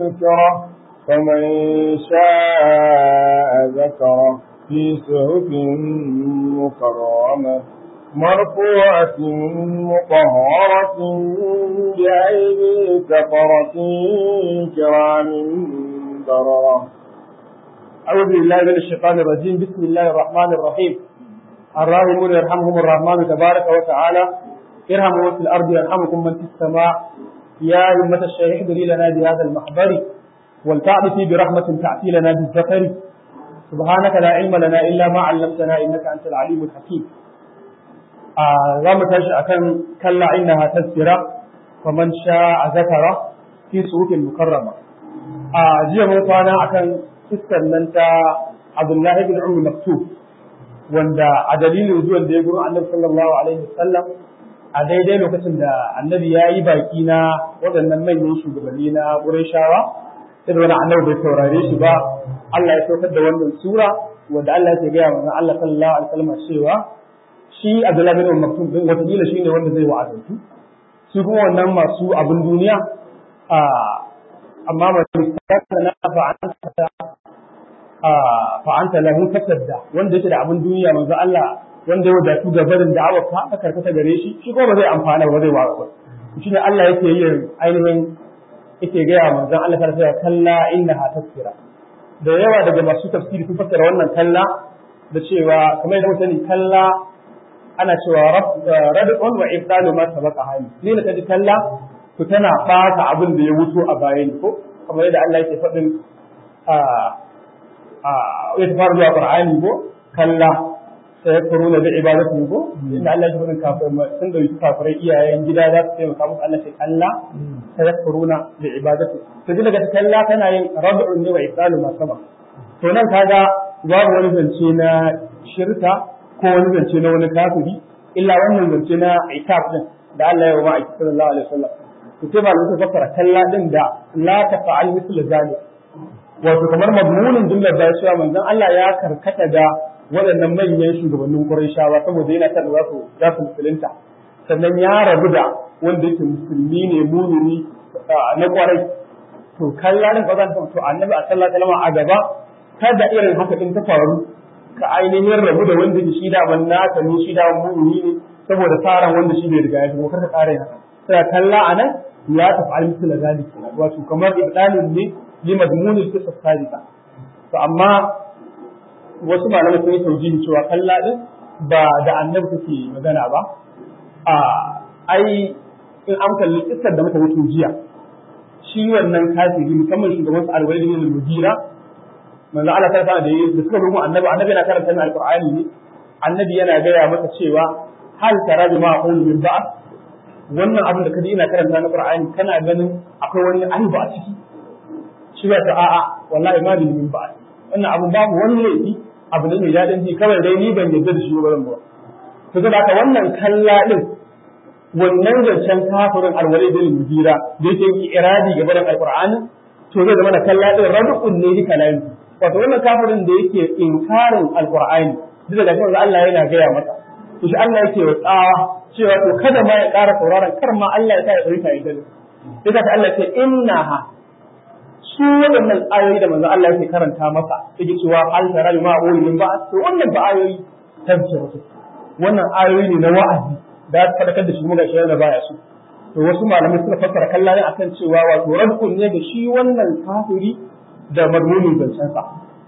تذكره فمن شاء ذكره في صحف مكرمة مرفوعة مطهرة بأيدي سفرة كرام بررة أعوذ بالله من الشيطان الرجيم بسم الله الرحمن الرحيم الراحمون يرحمهم الرحمن تبارك وتعالى ارحموا في الأرض يرحمكم من في السماء يا أمة الشيخ احضري لنا بهذا المحضر ولتعطفي برحمة تأتي لنا بالذكر سبحانك لا علم لنا إلا ما علمتنا إنك أنت العليم الحكيم za mu tashi akan kalla innaha tazkira faman sha'a zakara fi suhufin mukarrama a jiya mun kwana akan iskar nan ta Abdullahi bin Umar Maktub wanda a dalilin zuwan da ya gurin Annabi sallallahu alaihi wasallam a daidai lokacin da Annabi ya yi baki na waɗannan manyan shugabanni na Qurayshawa sai da wani Annabi bai saurare shi ba Allah ya saukar da wannan sura wanda Allah ya gaya wa Allah sallallahu alaihi wasallam cewa shi Abdullahi bin Maktum din wataƙila shi ne wanda zai wa'azantu su kuma wannan masu abin duniya a amma ba su kasa na fa'anta fa'anta lahu tasadda wanda yake da abin duniya manzo Allah wanda ya wadatu ga barin da'awar ka aka karkata gare shi shi kuma ba zai amfana ba zai wa'aza shi ne Allah yake yin ainihin yake gaya manzon Allah ta ya kalla innaha tafsira da yawa daga masu tafsiri sun fassara wannan kalla da cewa kamar yadda mutane kalla ana cewa rad'un wa ibdalu ma sabaqa hali ni da kaji kalla ku tana bata abin da ya wuto a baya ne ko kamar yadda Allah yake faɗin a a ya fara zuwa Qur'ani ko kalla sai kuruna da ibadatu ko inda Allah ya faɗin kafirai sun da kafirai iyayen gida za su taimaka musu Allah sai kalla sai kuruna da ibadatu to ji daga kalla tana yin rad'un ne wa ibdalu ma sabaqa to nan kaga babu wani zance na shirka ko wani zance na wani kafiri illa wannan zance na itab din da Allah ya yi wa ma'aiki sallallahu alaihi wasallam to sai ba su fassara kalla din da la tafa'al mithla zalik wato kamar mazmunin jumlar da cewa manzon Allah ya karkata da waɗannan manyan shugabannin Qurayshawa saboda yana ta za su za su musulunta sannan ya rabu da wanda yake musulmi ne mumini na kwarai to kalla din ba zan to annabi sallallahu alaihi wasallam a gaba kada irin haka din ta faru ka ainihin rabu da wanda shi da ban naka ne shi da mu'mini ne saboda tsaran wanda shi bai riga ya shigo kar ka tsara haka sai kalla anan ya tafi almisla zalik wato kamar ibdalun ne li madmunil qisas sadiqa to amma wasu malamai sun yi taujihi cewa kalla din ba da annabi take magana ba a ai in an kalli kissar da muka wuce jiya shi wannan kafiri musamman shugaban su alwalid bin al-mughira manzo Allah ta fara da yi da suka rubu annabi annabi yana karanta min alqur'ani ne annabi yana gaya masa cewa hal tara bi ma aqulu min ba'd wannan abin da kaji ina karanta na qur'ani kana ganin akwai wani aibu a ciki shi ba ta a'a wallahi ma bi min ba'd wannan abu babu wani laifi abu ne mai dadin ji kawai dai ni ban yarda da shi ba ba to saboda haka wannan kalla din wannan zancen kafirin alwalid bin mujira da yake yi iradi ga barin alqur'ani to zai zama na kalla din rabu'un ne ni kalami wato wannan kafirin da yake inkarin alqur'ani duk da kuma Allah yana gaya masa to shi Allah yake tsawa cewa to kada ma ya ƙara sauraron kar ma Allah ya sa ya tsarita ya dare sai ka Allah ce innaha su waɗannan ayoyi da manzo Allah yake karanta masa yake cewa al tara ma ulil ba to wannan ba ayoyi tafsir wannan ayoyi ne na wa'azi da ta fadakar da shi kuma gashi yana baya su to wasu malamai suka fassara kallon akan cewa wato rabbun ne da shi wannan kafiri da madmunin zancensa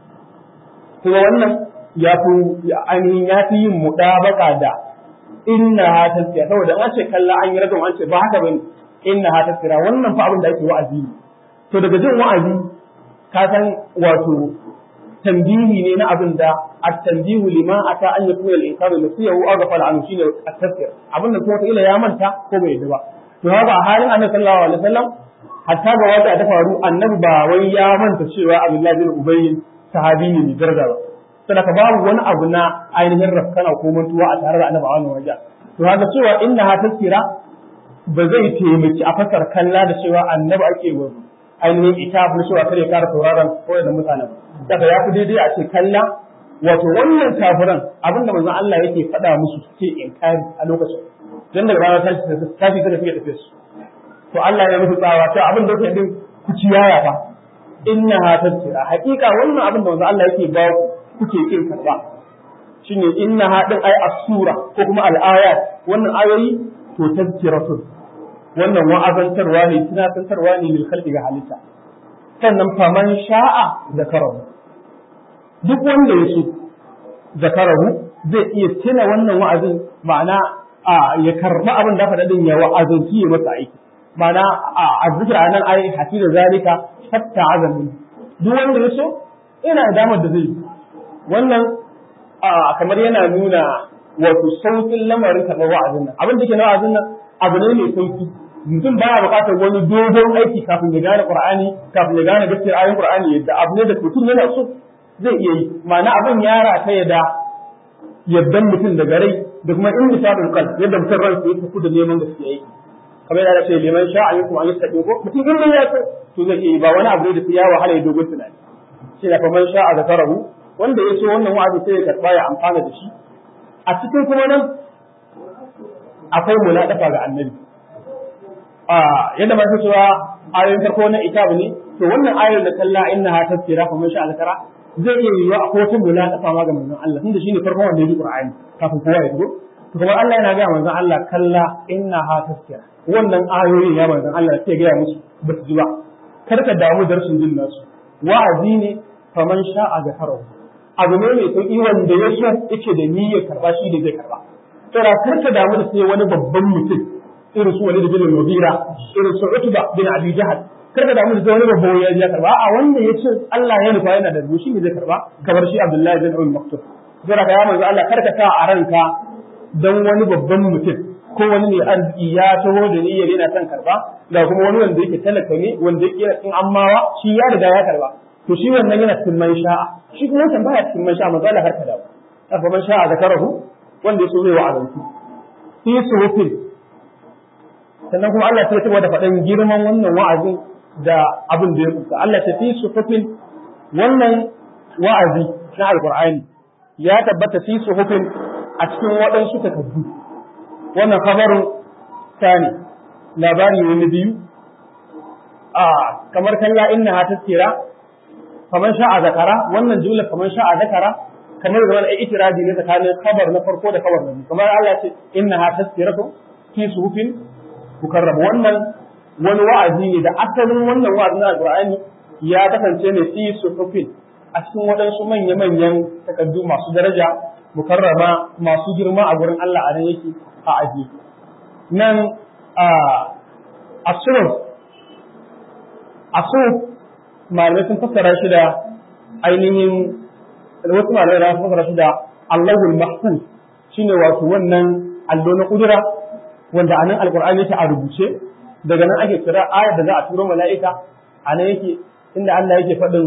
kuma wannan ya fi ainihin ya fi yin muɗabaka da inna ha tasira saboda an ce kalla an yi radon an ce ba haka bane inna ha tasira wannan fa abin da ake wa'azi ne to daga jin wa'azi ka san wato tambihi ne na abin da at-tanbihu liman ata an yakuna al-insanu nasiyahu aw ghafala anhu shine at-tasir abin da kuma ila ya manta ko bai yi ba to haka a halin annabi sallallahu alaihi wasallam hatta ga wata ta faru annabi ba wai ya manta cewa Abdullahi bin Ubay sahabi ne mai daraja ba saboda babu wani abu na ainihin rafkana ko mantuwa a tare da annabi a wannan wajen to haka cewa inna ha tasira ba zai taimaki a fasar kalla da cewa annabi ake wa ainihin ita bu cewa kare kara sauraron koyar da mutane daga ya fi daidai a ce kalla wato wannan kafiran abinda manzon Allah yake faɗa musu suke inkari a lokacin dan daga ranar tashi tashi da fiye tafiye su to Allah ya musu tsawa to abin da yake din ku ciyaya fa innaha tazkira haƙiƙa wannan abin da manzo Allah yake ba ku kuke kin karba shine innaha din ay as-sura ko kuma al-ayat wannan ayoyi to tazkiratun wannan wa'azantarwa ne tunatantarwa ne lil khalqi ga halitta sannan faman sha'a zakarahu duk wanda ya so zakarahu zai iya tuna wannan wa'azin ma'ana ya karba abin da faɗa din ya wa'azanci ya masa aiki ma'ana a zikira nan ai hafi da zalika hatta azamin duk wanda ya so ina da damar da zai wannan kamar yana nuna wato saukin lamarin karɓar wa'azin nan abin da ke na wa'azin nan abu ne mai sauki mutum baya buƙatar wani dogon aiki kafin ya gane qur'ani kafin ya gane gaskiyar ayoyin qur'ani yadda abu ne da mutum yana so zai iya yi ma'ana abin ya rata ya da yaddan mutum daga rai da kuma in misalin kan yadda mutum ransa ya tafi da neman gaskiya yake kamar yana ce liman sha a yankum an yi sakin ko mutum in ya so to zai iya yi ba wani abu da ya wahala ya dogon tunani shi da faman sha a zakarahu wanda ya so wannan wa'azi sai ya karba ya amfana da shi a cikin kuma nan akwai muladafa ga annabi yadda ma cewa ayoyin farko na itabu ne to wannan ayoyin da kalla innaha tazkira fa man sha zakara zai iya yiwuwa a kowace muladafa ma ga manzon Allah tunda shine farkon wanda ya ji Qur'ani kafin kowa ya shigo to kuma Allah yana ga manzon Allah kalla innaha tazkira wannan ayoyin ya manzon Allah sai ga musu ba su ji ba kar ka damu da rashin jin nasu wa'azi ne fa man sha zakarahu abu ne mai sauki wanda ya so yake da niyyar karba shi da zai karba to da kar ka damu da sai wani babban mutum irin su wani da bin Mughira irin su Utba bin Abi Jahal kar ka damu da sai wani babban ya ya karba a wanda ya ce Allah ya nufa yana da rushi ne zai karba kamar shi Abdullahi bin Umar Maktum zira ka ya manzo Allah kar ka sa a ranka dan wani babban mutum ko wani mai arziki ya taho da niyyar yana son karba da kuma wani wanda yake talaka ne wanda yake yana cikin ammawa shi ya riga ya karba to shi wannan yana cikin man sha'a shi kuma wancan baya cikin man sha'a manzo Allah har ka dawo fa man sha'a zakarahu wanda ya so zai wa'azantu fi suhufin sannan kuma Allah sai ya da faɗan girman wannan wa'azin da abin da ya kusa Allah ta fi suhufin wannan wa'azi na alqur'ani ya tabbata fi suhufin a cikin waɗansu takardu wannan khabarin tani labari ne na biyu a kamar kalla inna ha tasira kamar sha'a zakara wannan jumla kamar sha'a zakara kamar zaman ai itiradi ne tsakanin khabar na farko da khabar na biyu kamar Allah ce inna ha tasiratu fi suhufin mukarrab wannan wani wa'azi ne da asalin wannan wa'azi na alqur'ani ya kasance ne fi suhufin a cikin waɗansu manya-manyan takaddu masu daraja mukarrama masu girma a gurin Allah a nan yake a aji nan a asur asur malamai sun fassara shi da ainihin wasu malamai sun fassara shi da Allahul Mahfuz shine wato wannan allo na kudura wanda anan alqur'ani yake a rubuce daga nan ake kira ayar da za a turo mala'ika anan yake inda Allah yake faɗin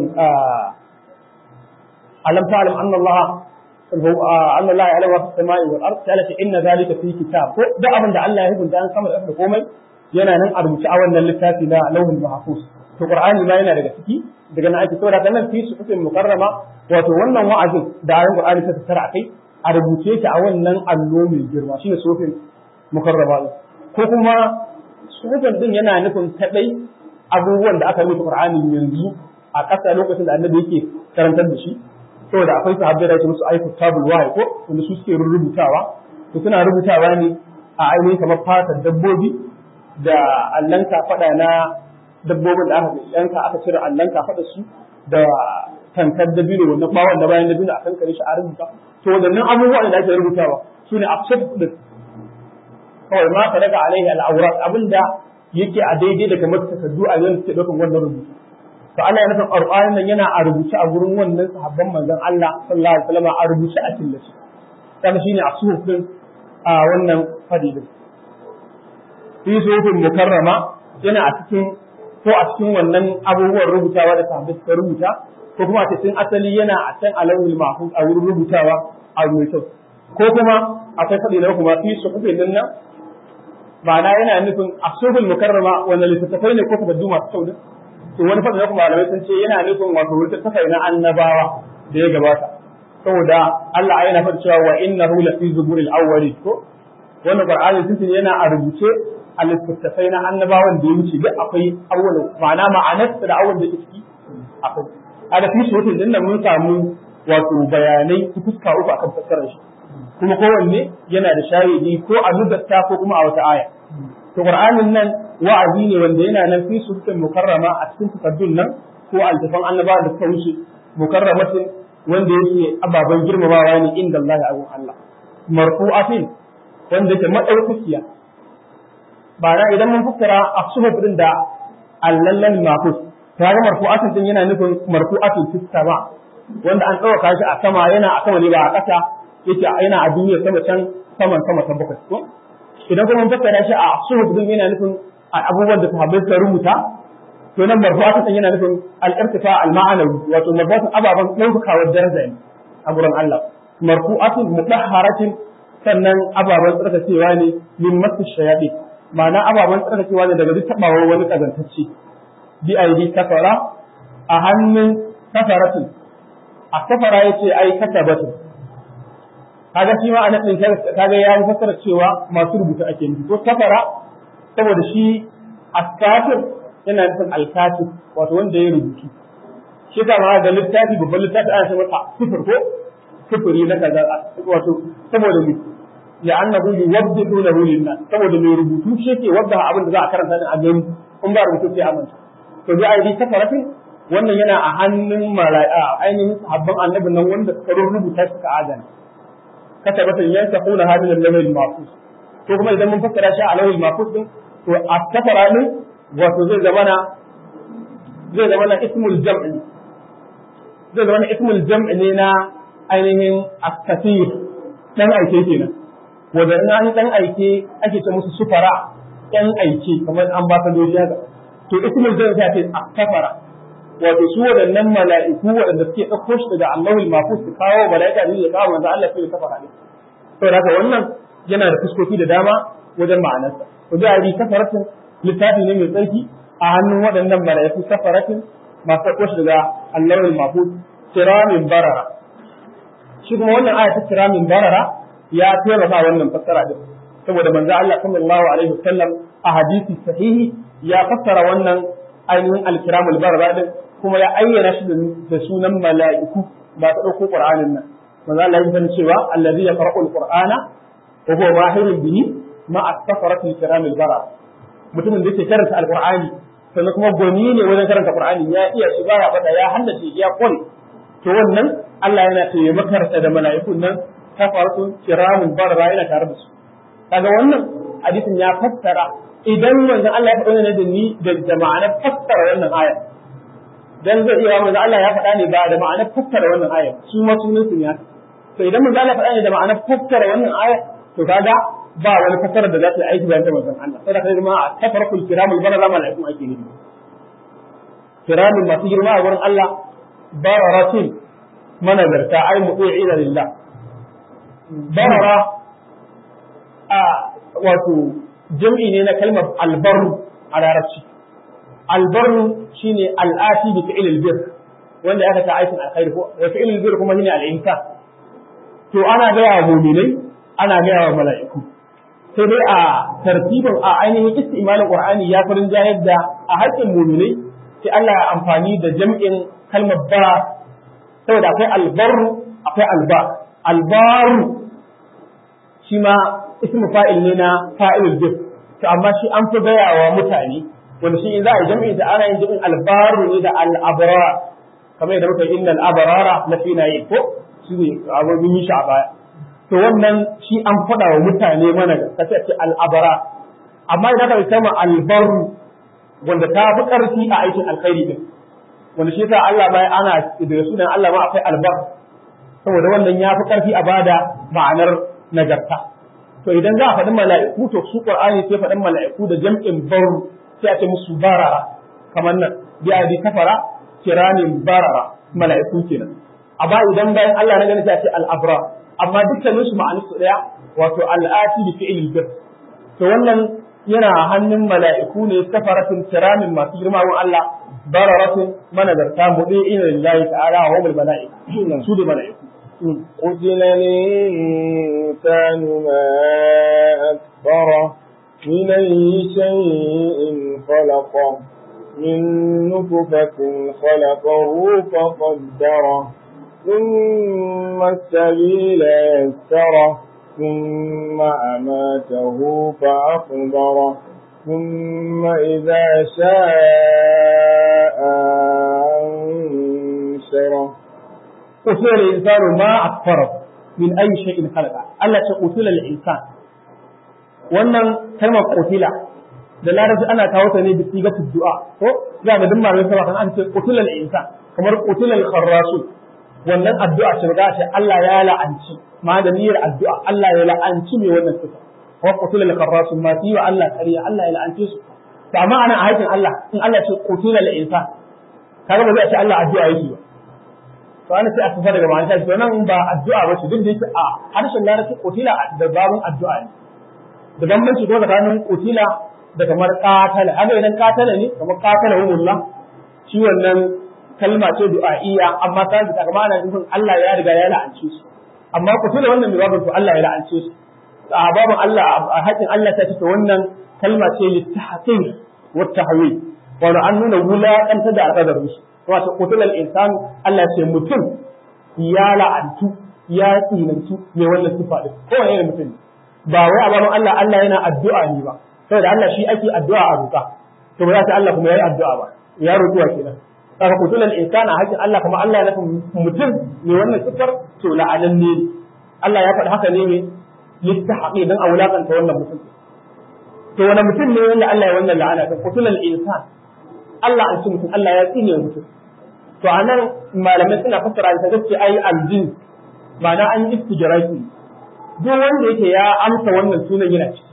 alam ta'lam anna Allah أن الله يعلم ما في السماء والأرض قالت إن ذلك في كتاب ده أبن ده الله يهبن ده أنسان الأرض komai yana nan a rubuce a wannan littafi na lauhul mahfuz to qur'ani ma yana daga ciki daga nan ake saboda nan fi su kufin mukarrama wato wannan wa'azin da ayoyin qur'ani ta tattara akai a rubuce shi a wannan allo mai girma shine sufin mukarrama ko kuma sufin din yana nufin kadai abubuwan da aka rubuta qur'ani yanzu a ƙasa lokacin da annabi yake karantar da shi saboda akwai sahabbai da ake musu aiki tabul wahayi ko wanda su suke rubutawa to suna rubutawa ne a ainihin kamar fatar dabbobi da allon kafaɗa na dabbobin da aka yanka aka cire allon kafaɗa su da tankar dabino wannan bawon da bayan dabino a kankare shi a rubuta to wadannan abubuwan da ake rubutawa su ne afsad da kawai ma ka daga alaihi al'aurat abinda yake a daidai da kamar takardu a yanzu suke ɗaukan wannan rubutu to Allah ya nufin Qur'anin nan yana a rubuce a gurin wannan sahabban manzon Allah sallallahu alaihi wasallam a rubuce a killace kana shine a suhufin a wannan fadilin fi suhufin mukarrama yana a cikin ko a cikin wannan abubuwan rubutawa da sahabbai suka rubuta ko kuma a cikin asali yana a can alawul mahfuz a wurin rubutawa a mai kyau ko kuma akwai fadi na kuma fi suhufin nan nan ma'ana yana nufin a suhufin mukarrama wannan littattafai ne ko takaddu masu kyau ne to wani fadin kuma malamai sun ce yana nufin wato wuta tafai na annabawa da ya gabata saboda Allah yana faɗi cewa wa innahu la fi zuburil awwali ko wannan qur'ani sun ce yana a rubuce a littattafai na annabawan da ya wuce duk akwai awwal ma'ana ma'anar da awwal da ciki akwai a da fi suratin din nan mun samu wato bayanai su fuska uku akan fassarar shi kuma kowanne yana da shahidi ko a nudarta ko kuma a wata aya to qur'anin nan wa'azi ne wanda yana nan fi suratin mukarrama a cikin takaddun nan ko altafan annabawa da suka wuce mukarramatin wanda yake ababen girmamawa ne inda Allah ya abun Allah marfu'atin wanda yake madaukakiya ba na idan mun fassara a suhuf din da allallan mafus ta ga marfu'atin din yana nufin marfu'atin fis sama wanda an ɗauka shi a sama yana a sama ne ba a ƙasa yake yana a duniya sama can saman sama ta bakwai ko idan kuma mun fassara shi a suhuf din yana nufin abubuwan da sahabbai suka rubuta to nan marfu'atin din yana nufin al-irtifa al-ma'anawi wato marfu'atin ababan ɗaukakawar daraja ne a gurin Allah marfu'atin mutahharatin sannan ababen tsarkakewa ne min masu shayaɗi ma'ana ababen tsarkakewa ne daga duk taɓawar wani ƙazantacce bi aidi kafara a hannun kafaratin a kafara ya ce ai kasabatin kaga shi ma a nan kaga ya yi fassara cewa masu rubuta ake nufi ko kafara saboda shi askafir yana nufin alkatib wato wanda ya rubutu shi ta ma da littafi babban littafi ana ce masa sifir ko sifiri na kaza wato saboda me ya annahu yuwaddihu lahu lin-nas saboda mai rubutu shi yake wadda abin da za a karanta din a gani in ba rubutu sai amanta to bi aidi kafaratin wannan yana a hannun mala'ika ainihin sahabban annabin nan wanda suka rubuta suka adana katabatan yansaquna hadhihi al-lawhil mahfuz to kuma idan mun fassara shi a lawhil mahfuz din to a kafara ne wato zai zama na zai zama na ismul jam'i zai zama na ismul jam'i ne na ainihin askatir dan aike kenan wanda in an dan aike ake ce musu sufara yan aike kamar an ba ta doji haka to ismul jam'i sai ce akafara wato su waɗannan mala'iku waɗanda suke ɗauko shi daga Allahul Mahfuz su kawo mala'ika ne ya kawo manzo Allah sai ya kafara ne saboda haka wannan yana da fuskoki da dama wajen ma'anarsa to da ari kafaratin littafi ne mai tsarki a hannun waɗannan mala'iku kafaratin masu ɗauko shi daga Allahul Mahfuz kiramin barara shi kuma wannan aya ta kiramin barara ya taimaka wannan fassara din saboda manzo Allah sallallahu alaihi wasallam a hadisi sahihi ya fassara wannan ainihin alkiramul barara din kuma ya ayyana shi da sunan mala'iku ba ta ɗauko Qur'anin nan manzo Allah ya san cewa allazi yaqra'u al-Qur'ana wa huwa mahirun bihi ma as-safarati al-kiramil barara mutumin da yake karanta al-Qur'ani sannan kuma gwani ne wajen karanta Qur'ani ya iya shi baya bada ya haddace ya kware to wannan Allah yana taimakarsa da mala'ikun nan safaratu kiramun barara yana tare da su kaga wannan hadisin ya fassara idan manzo Allah ya faɗa ne da ni da ma'anar fassara wannan aya dan zai iya manzo Allah ya faɗa ne ba da ma'anar fassara wannan aya su ma sunan su ne to idan manzo Allah ya faɗa ne da ma'anar fassara wannan aya to kaga ba wani fassara da za ta aiki bayan ta manzon Allah sai da kai ma a tafarkul kiramul barara malaikun ake nufi kiramin masu girma a wurin Allah bararatin manazarta ai mu'ina lillah barara a wato jam'i ne na kalmar albarru a larabci albarru shine al'ati bi fi'il albir wanda aka ta aikin alkhairi ko wa fi'il albir kuma shine al'insan to ana ga wa mu'minai ana ga wa mala'iku sai dai a tartibin a ainihin istimalin qur'ani ya farin jayar da a haƙƙin mu'minai sai Allah ya amfani da jam'in kalmar ba saboda akwai albarru akwai alba albaru shi ma ismu fa'il ne na fa'ilul bir to amma shi an fi gaya wa mutane wanda shi in za a yi jami'in da ana yin jami'in albaru ne da al'abara kamar yadda muka yi innal abarara na fi na yi ko shi ne abu mun yi shi a baya to wannan shi an faɗa wa mutane mana ka ce ce al'abara amma idan ka kama albaru wanda ta fi ƙarfi a aikin alkhairi din wanda shi yasa Allah bai ana da sunan Allah ma akwai albar saboda wannan ya fi ƙarfi a bada ma'anar nagarta to idan za a faɗin mala'iku to su qur'ani sai faɗin mala'iku da jam'in baru sai a ce musu barara kamar nan bi abi kafara kiramin barara mala'iku kenan amma idan bayan Allah na gani sai a ce al-abra amma dukkanin su ma'anar su daya wato al-ati bi fi'il bir to wannan yana hannun mala'iku ne kafaratin kiramin masu girma wa Allah bararatin manazarta mudi'ina lillahi ta'ala wa hum al-mala'ika su da mala'iku قتل الإنسان ما أكفره من أي شيء خلقه من نطفة خلقه فقدره ثم السبيل يسره ثم أماته فأقبره ثم إذا شاء أنشره قتل الإنسان ما أكفره من أي شيء خلقه Allah ce qutila al-insan wannan kalmar qutila da larabci ana kawo ta ne da sigatul du'a ko za ga duk malamin sama kan an ce qutila al-insan kamar qutila al-kharrasu wannan addu'a ce ga ce Allah ya la'anci ma da niyyar addu'a Allah ya la'anci mai wannan sifa wa qutila al-kharrasu ma fi wa Allah kariya Allah ya la'anci su to amma ana a haƙin Allah in Allah ce qutila al-insan kaga ba zai ce Allah addu'a yake ba to ana sai a tafi daga ma'anar shi nan ba addu'a ba ce duk da yake a harshen larabci qutila da babun addu'a ne da bambanci ko tsakanin qutila da kamar qatala haka idan qatala ne kamar qatala humullah shi wannan kalma ce du'a'iyya amma ta da kamar ana nufin Allah ya riga ya la'ance su amma qutila wannan mai babun to Allah ya la'ance su a babun Allah a haƙin Allah ta ce wannan kalma ce littahqir wa tahwil wa an nuna wulaƙanta da alƙadarin su wato qutila insanu Allah ce mutum ya la'antu ya tsinantu mai wannan sifa din ko wani mutum ba wai a gaban Allah Allah yana addu'a ne ba saboda Allah shi ake addu'a a roƙa to ba za ta Allah kuma yayi addu'a ba ya roƙuwa kenan saka qutila insana hakin Allah kuma Allah ya nufin mutum mai wannan sifar to la'anan ne Allah ya faɗi haka ne ne littahaqi dan a wulakanta wannan mutum to wani mutum ne wanda Allah ya wannan la'ana ta qutila insan Allah an ci mutum Allah ya tsine mutum to anan malamai suna fassara da gaske ai aljin ma'ana an istijraki duk wanda yake ya amsa wannan sunan yana ciki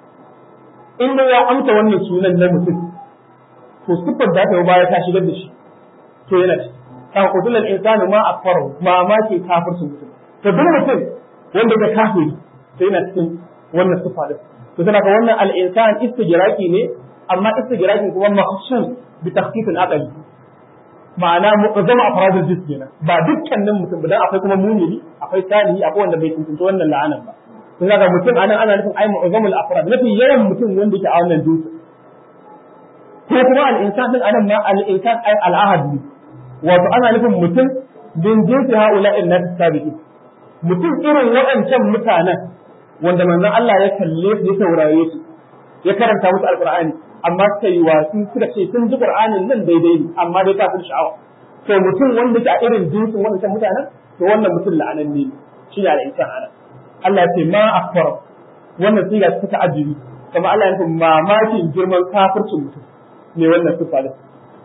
in dai ya amsa wannan sunan na mutum to siffar da ta baya ta shigar da shi to yana ciki kan kutulan insanu ma akfaru ma ma ke kafircin mutum to duk mutum wanda ya kafiri to yana cikin wannan siffa din to tana ka wannan al-insan istijraki ne amma istijrakin kuma mahsus bi takhfif al-aqli ma'ana mu'azzama afradul jism kenan ba dukkanin mutum ba dan akwai kuma mumini akwai salihi akwai wanda bai tuntunta wannan la'anan ba kun ga mutum anan ana nufin ai mu'azzamul afrad nafi yawan mutum wanda yake a wannan jinsi ko kuma al-insan din anan ma al-insan ai al-ahad ne wato ana nufin mutum bin jinsi ha'ula'in nas sabiqin mutum irin waɗancan mutanen wanda manzon Allah ya kalle su ya saurare su ya karanta musu alqur'ani amma suka yi wasu suka ce sun ji qur'anin nan daidai ne amma dai kafin sha'awa to mutum wanda ke a irin jinsin waɗancan mutanen to wannan mutum la'anan ne shi ne al'insan ana Allah ya ce ma akbar wannan siga ta ta'ajjubi kamar Allah ya ce mamakin girman kafircin mutum ne wannan sifa da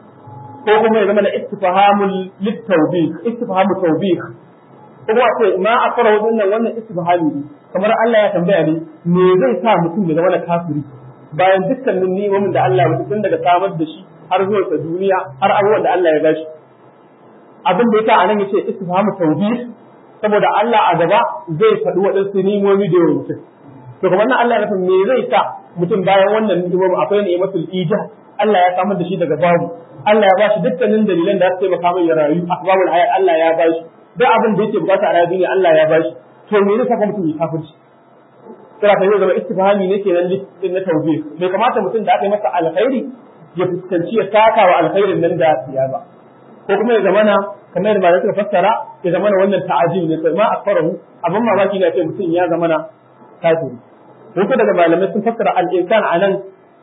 ko kuma ya zama da istifhamul litawbih istifhamul tawbih ko kuma ce ma akbar wannan wannan istifhami ne kamar Allah ya tambaya ne me zai sa mutum ya zama da kafiri bayan dukkanin ni'imomin da Allah ya tun daga samar da shi har zuwa sa duniya har abubuwan da Allah ya bashi abin da yasa anan yace istifhamu tawbih saboda Allah a gaba zai faɗi waɗansu ni'imomi da yawa mutum to kamar nan Allah ya nufin me zai sa mutum bayan wannan ni'imomi akwai ni'imatul ijab Allah ya samar da shi daga babu Allah ya bashi dukkanin dalilan da su taimaka mai ya rayu asbabul hayat Allah ya bashi duk abin da yake bukata a rayuwa Allah ya bashi to me zai saka mutum ya kafirci kira ta zama istifhami ne kenan din na tawbih bai kamata mutum da aka yi masa alkhairi ya fuskanci ya saka wa alkhairin nan da ya ba ko kuma ya zamana kamar da suka fassara ya zamana wannan ta'ajil ne sai ma akfarahu abin mamaki ne ce mutum ya zamana kafiri wato daga malamai sun fassara al-insan anan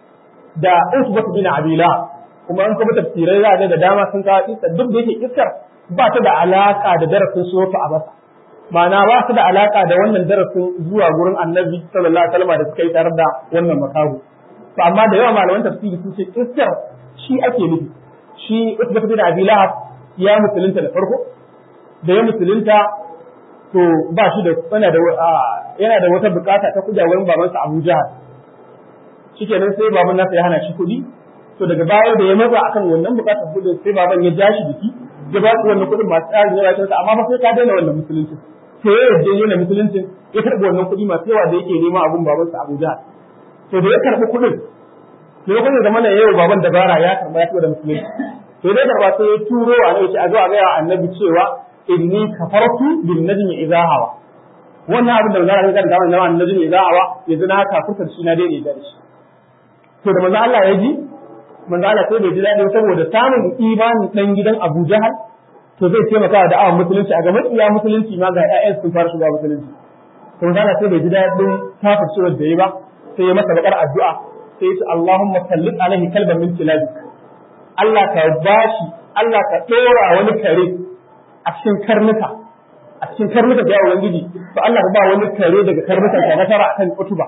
da usbat bin abila kuma an kuma tafsirai za da dama sun kawo kissa duk da yake kissar ba ta da alaka da darasin suratu abasa ma'ana ba su da alaka da wannan darasin zuwa gurin annabi sallallahu alaihi wasallam da suka yi tare da wannan makahu to amma da yawa malaman tafsiri sun ce kissar shi ake nufi shi Utbah bin Abi Lahab ya musulunta da farko da ya musulunta to ba shi da yana da yana da wata bukata ta kuja wurin babansa Abu Jahal shikenan sai baban nasa ya hana shi kuɗi to daga baya da ya matsa akan wannan bukatar kuɗin sai baban ya ja shi biki ya ba su wannan kuɗin masu tsari ya ba amma ba sai ka daina wannan musulunci sai ya yarda yana musuluncin ya karɓi wannan kuɗi masu yawa da yake nema abun babansa Abu Jahal to da ya karɓi kuɗin to ya kuma zama yau baban dabara ya karɓa ya fi da musulunci to dai karɓa sai ya turo a nan a zo a gaya annabi cewa inni kafartu bin najmi idza hawa wannan abin da zara ga da wannan najmi idza hawa yanzu na kafurta shi na daidai da shi to da manzo Allah ya ji manzo Allah sai bai ji daɗi saboda samun imanin dan gidan Abu Jahal to zai taimaka da da'awar musulunci a ga matsiya musulunci ma ga ƴaƴan sun fara shiga musulunci to manzo Allah sai bai ji daɗin kafircewar da yi ba sai ya masa bakar addu'a sai ya ce Allahumma sallit alaihi kalban min kilabik Allah ka bashi Allah ka ɗora wani kare a cikin karnuka a cikin karnuka da yawon gidi to Allah ka ba wani kare daga karnukan ka nasara akan utuba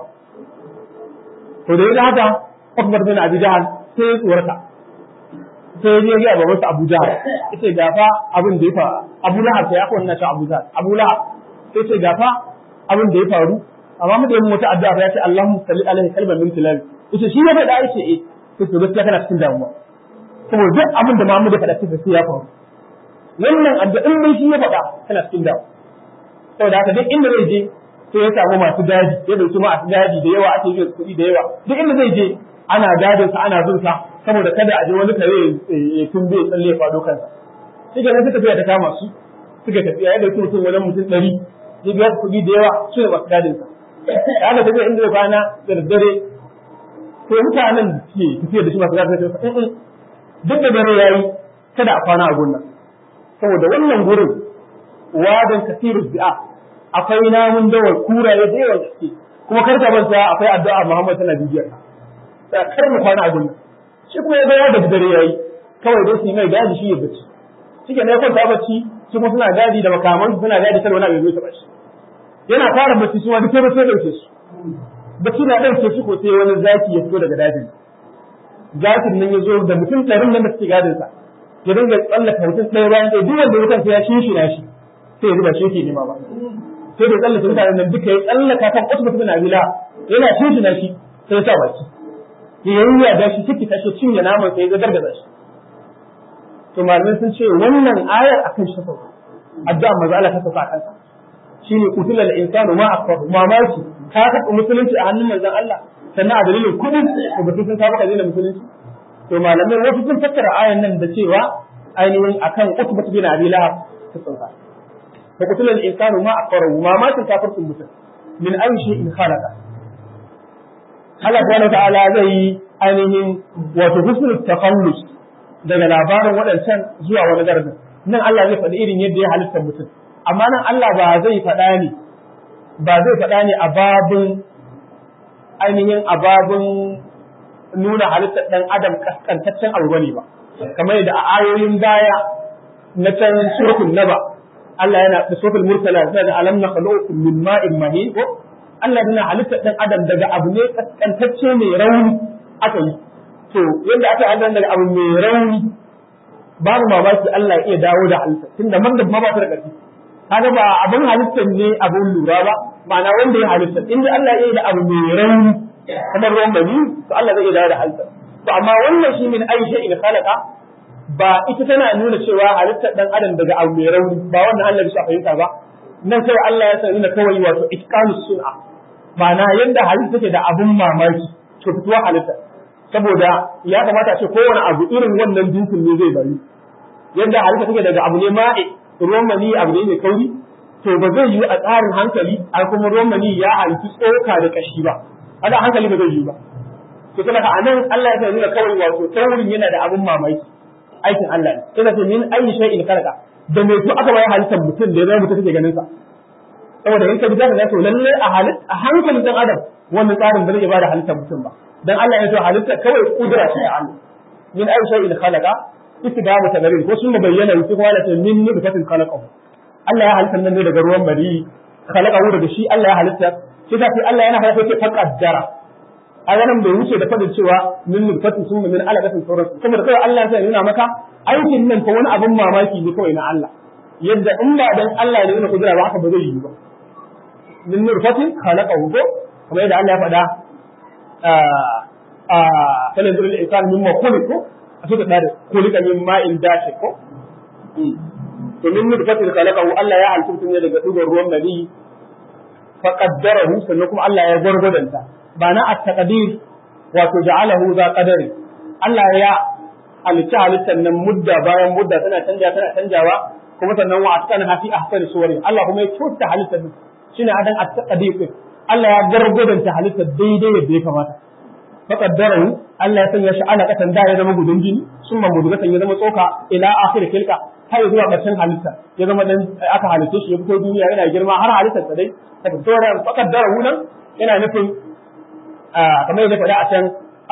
to da yaga haka Ukbar bin Abi Jahal sai ya tsorata sai ya ga baban sa Abu Jahal yace gafa abin da ya faru Abu Lahab sai ya ko wannan Abu Jahal Abu Lahab sai ce gafa abin da ya faru amma mu da yin wata addu'a ya ce Allahumma salli alaihi kalban min tilal yace shi ne da yace eh sai to gaskiya kana cikin damuwa saboda duk abin da Muhammad ya faɗa cikin sai ya faru wannan addu'in dai shi ya faɗa kana cikin damuwa saboda haka duk inda zai je sai ya samu masu gadi ya dauki masu gadi da yawa ake yin kuɗi da yawa duk inda zai je ana gadin sa ana bin sa saboda kada a je wani kare ya tumbe ya tsalle ya faɗo kansa shi kenan suka tafiya ta kama su suka tafiya ya dauki mutum wajen mutum ɗari ya biya kuɗi da yawa su ne masu gadin sa da aka tafiya inda ya kwana da daddare to mutanen da ke tafiya da shi masu gadin sa duk da dare yayi kada a kwana a gunnan saboda wannan gurin wadan kasirus bi'a akwai namun dawar kuraye da yawan gaske kuma kar ka manta akwai addu'a Muhammad tana bibiyar ka kar mu kwana a gunnan shi kuma ya ga da dare yayi kawai dai su mai gadi shi ya bacci shike ne kwanta bacci su kuma suna gadi da makaman suna gadi kar wani abu ya taba shi yana fara bacci su wani sai sai dauke su bacci na dauke shi ko sai wani zaki ya fito daga dajin zakin nan ya zo da mutum ɗarin nan da suke gadin sa ya dinga tsallaka mutum ɗaya bayan ɗaya duk wanda wutan sai ya shinshina shi sai ya zuba shi yake nema ba sai da tsallaka mutanen nan duka ya tsallaka kan wasu mutum na bila yana shinshina shi sai ya sa baki ya yi ya da shi ciki tashi cinye naman sai ya gargaza shi to malamai sun ce wannan ayar akan shi sauka addu'a maza Allah ta sauka kansa shine qutila al-insanu ma akfaru mamaki ka ka musulunci a hannun manzon Allah sannan a dalilin kudin da batun sun saba kaje da musulunci to malamai wasu sun fassara ayan nan da cewa ainihin akan utbat bin abi lahab ta sauka fa qutila al-insanu ma akfaru mamakin kafircin mutum min ayi shay'in khalaqa Allah subhanahu wa ta'ala zai yi ainihin wato husnul tafallus daga labarin waɗancan zuwa wani gargin nan Allah zai faɗi irin yadda ya halitta mutum amma nan Allah ba zai faɗa ne ba zai faɗa ne a babin ainihin a babin nuna halittar ɗan adam kaskantaccen abu bane ba kamar yadda a ayoyin baya na can suratul naba Allah yana da suratul mursala sai da alam nakhluqukum min ma'in mahin ko Allah yana halittar ɗan adam daga abu ne kaskantacce mai rauni aka yi to yadda aka yi daga abu mai rauni babu mamaki Allah ya iya dawo da halitta tunda man da ma ba ta da ƙarfi kaga ba abin halittar ne abin lura ba ma'ana wanda ya halitta inda Allah ya yi da abu mai rauni kamar ruwan bani to Allah zai iya dawo da halitta to amma wannan shi min aisha in khalaqa ba ita tana nuna cewa halittar dan adam daga abu mai rauni ba wannan Allah bisa fahimta ba nan sai Allah ya sani kawai wato itqanus sun'a ma'ana yadda halitta take da abun mamaki to fituwa halitta saboda ya kamata a ce kowane abu irin wannan jinsin ne zai bari yadda halitta take daga abu ne ma'i ruwan mani abu ne mai kauri to ba zai yi a tsarin hankali a kuma ruwan mani ya halitta tsoka da kashi ba haka hankali ba zai yi ba to kuma a nan Allah ya nuna kawai wato taurin yana da abun mamaki aikin Allah ne sai ce min ayi shay'in khalaqa da mai to aka bayar halittar mutum da ya zama mutum take ganin sa saboda in ka bi zaka ga to lalle a halit a hankalin dan adam wannan tsarin ba zai bada halittar mutum ba dan Allah ya so halitta kawai kudura shi Allah min ayi shay'in khalaqa istidamu tagarin ko sun bayyana su kuma da min nutfatin khalaqahu Allah ya halitta nan ne daga ruwan bari khalaqahu daga shi Allah ya halitta sai da sai Allah yana halitta sai faqaddara a wannan bai wuce da fadin cewa min nutfatin summa min alaqatin sauran kuma da kawai Allah ya nuna maka aikin nan fa wani abun mamaki ne kawai na Allah yadda in ba dan Allah ne nuna kudura ba haka ba zai yi ba min nutfatin khalaqahu ko kamar yadda Allah ya faɗa a kalin zurin insan mimma khuliqu a suka dare kulika min ma'in dashi ko to min nutfatin khalaqahu Allah ya halitta mutum ne daga dugar ruwan nabi fa qaddarahu sannan kuma Allah ya gwargwadanta ba na at-taqdir wato ja'alahu za qadari Allah ya halitta halittar nan mudda bayan mudda tana canja tana canjawa kuma sannan wa atqana fi ahsani suwari Allah kuma ya kyauta halittar nan shine adan at-taqdir Allah ya gwargwadanta halittar daidai yadda ya kamata fa qaddarahu Allah ya sanya shi alaƙatan da ya zama gudun jini sun mamudugatan ya zama tsoka ila akhir kilka har zuwa ƙarshen halitta ya zama dan aka halitta shi ya fito duniya yana girma har halittar sa dai ta fito da fakar darahu nan yana nufin kamar yadda faɗa a can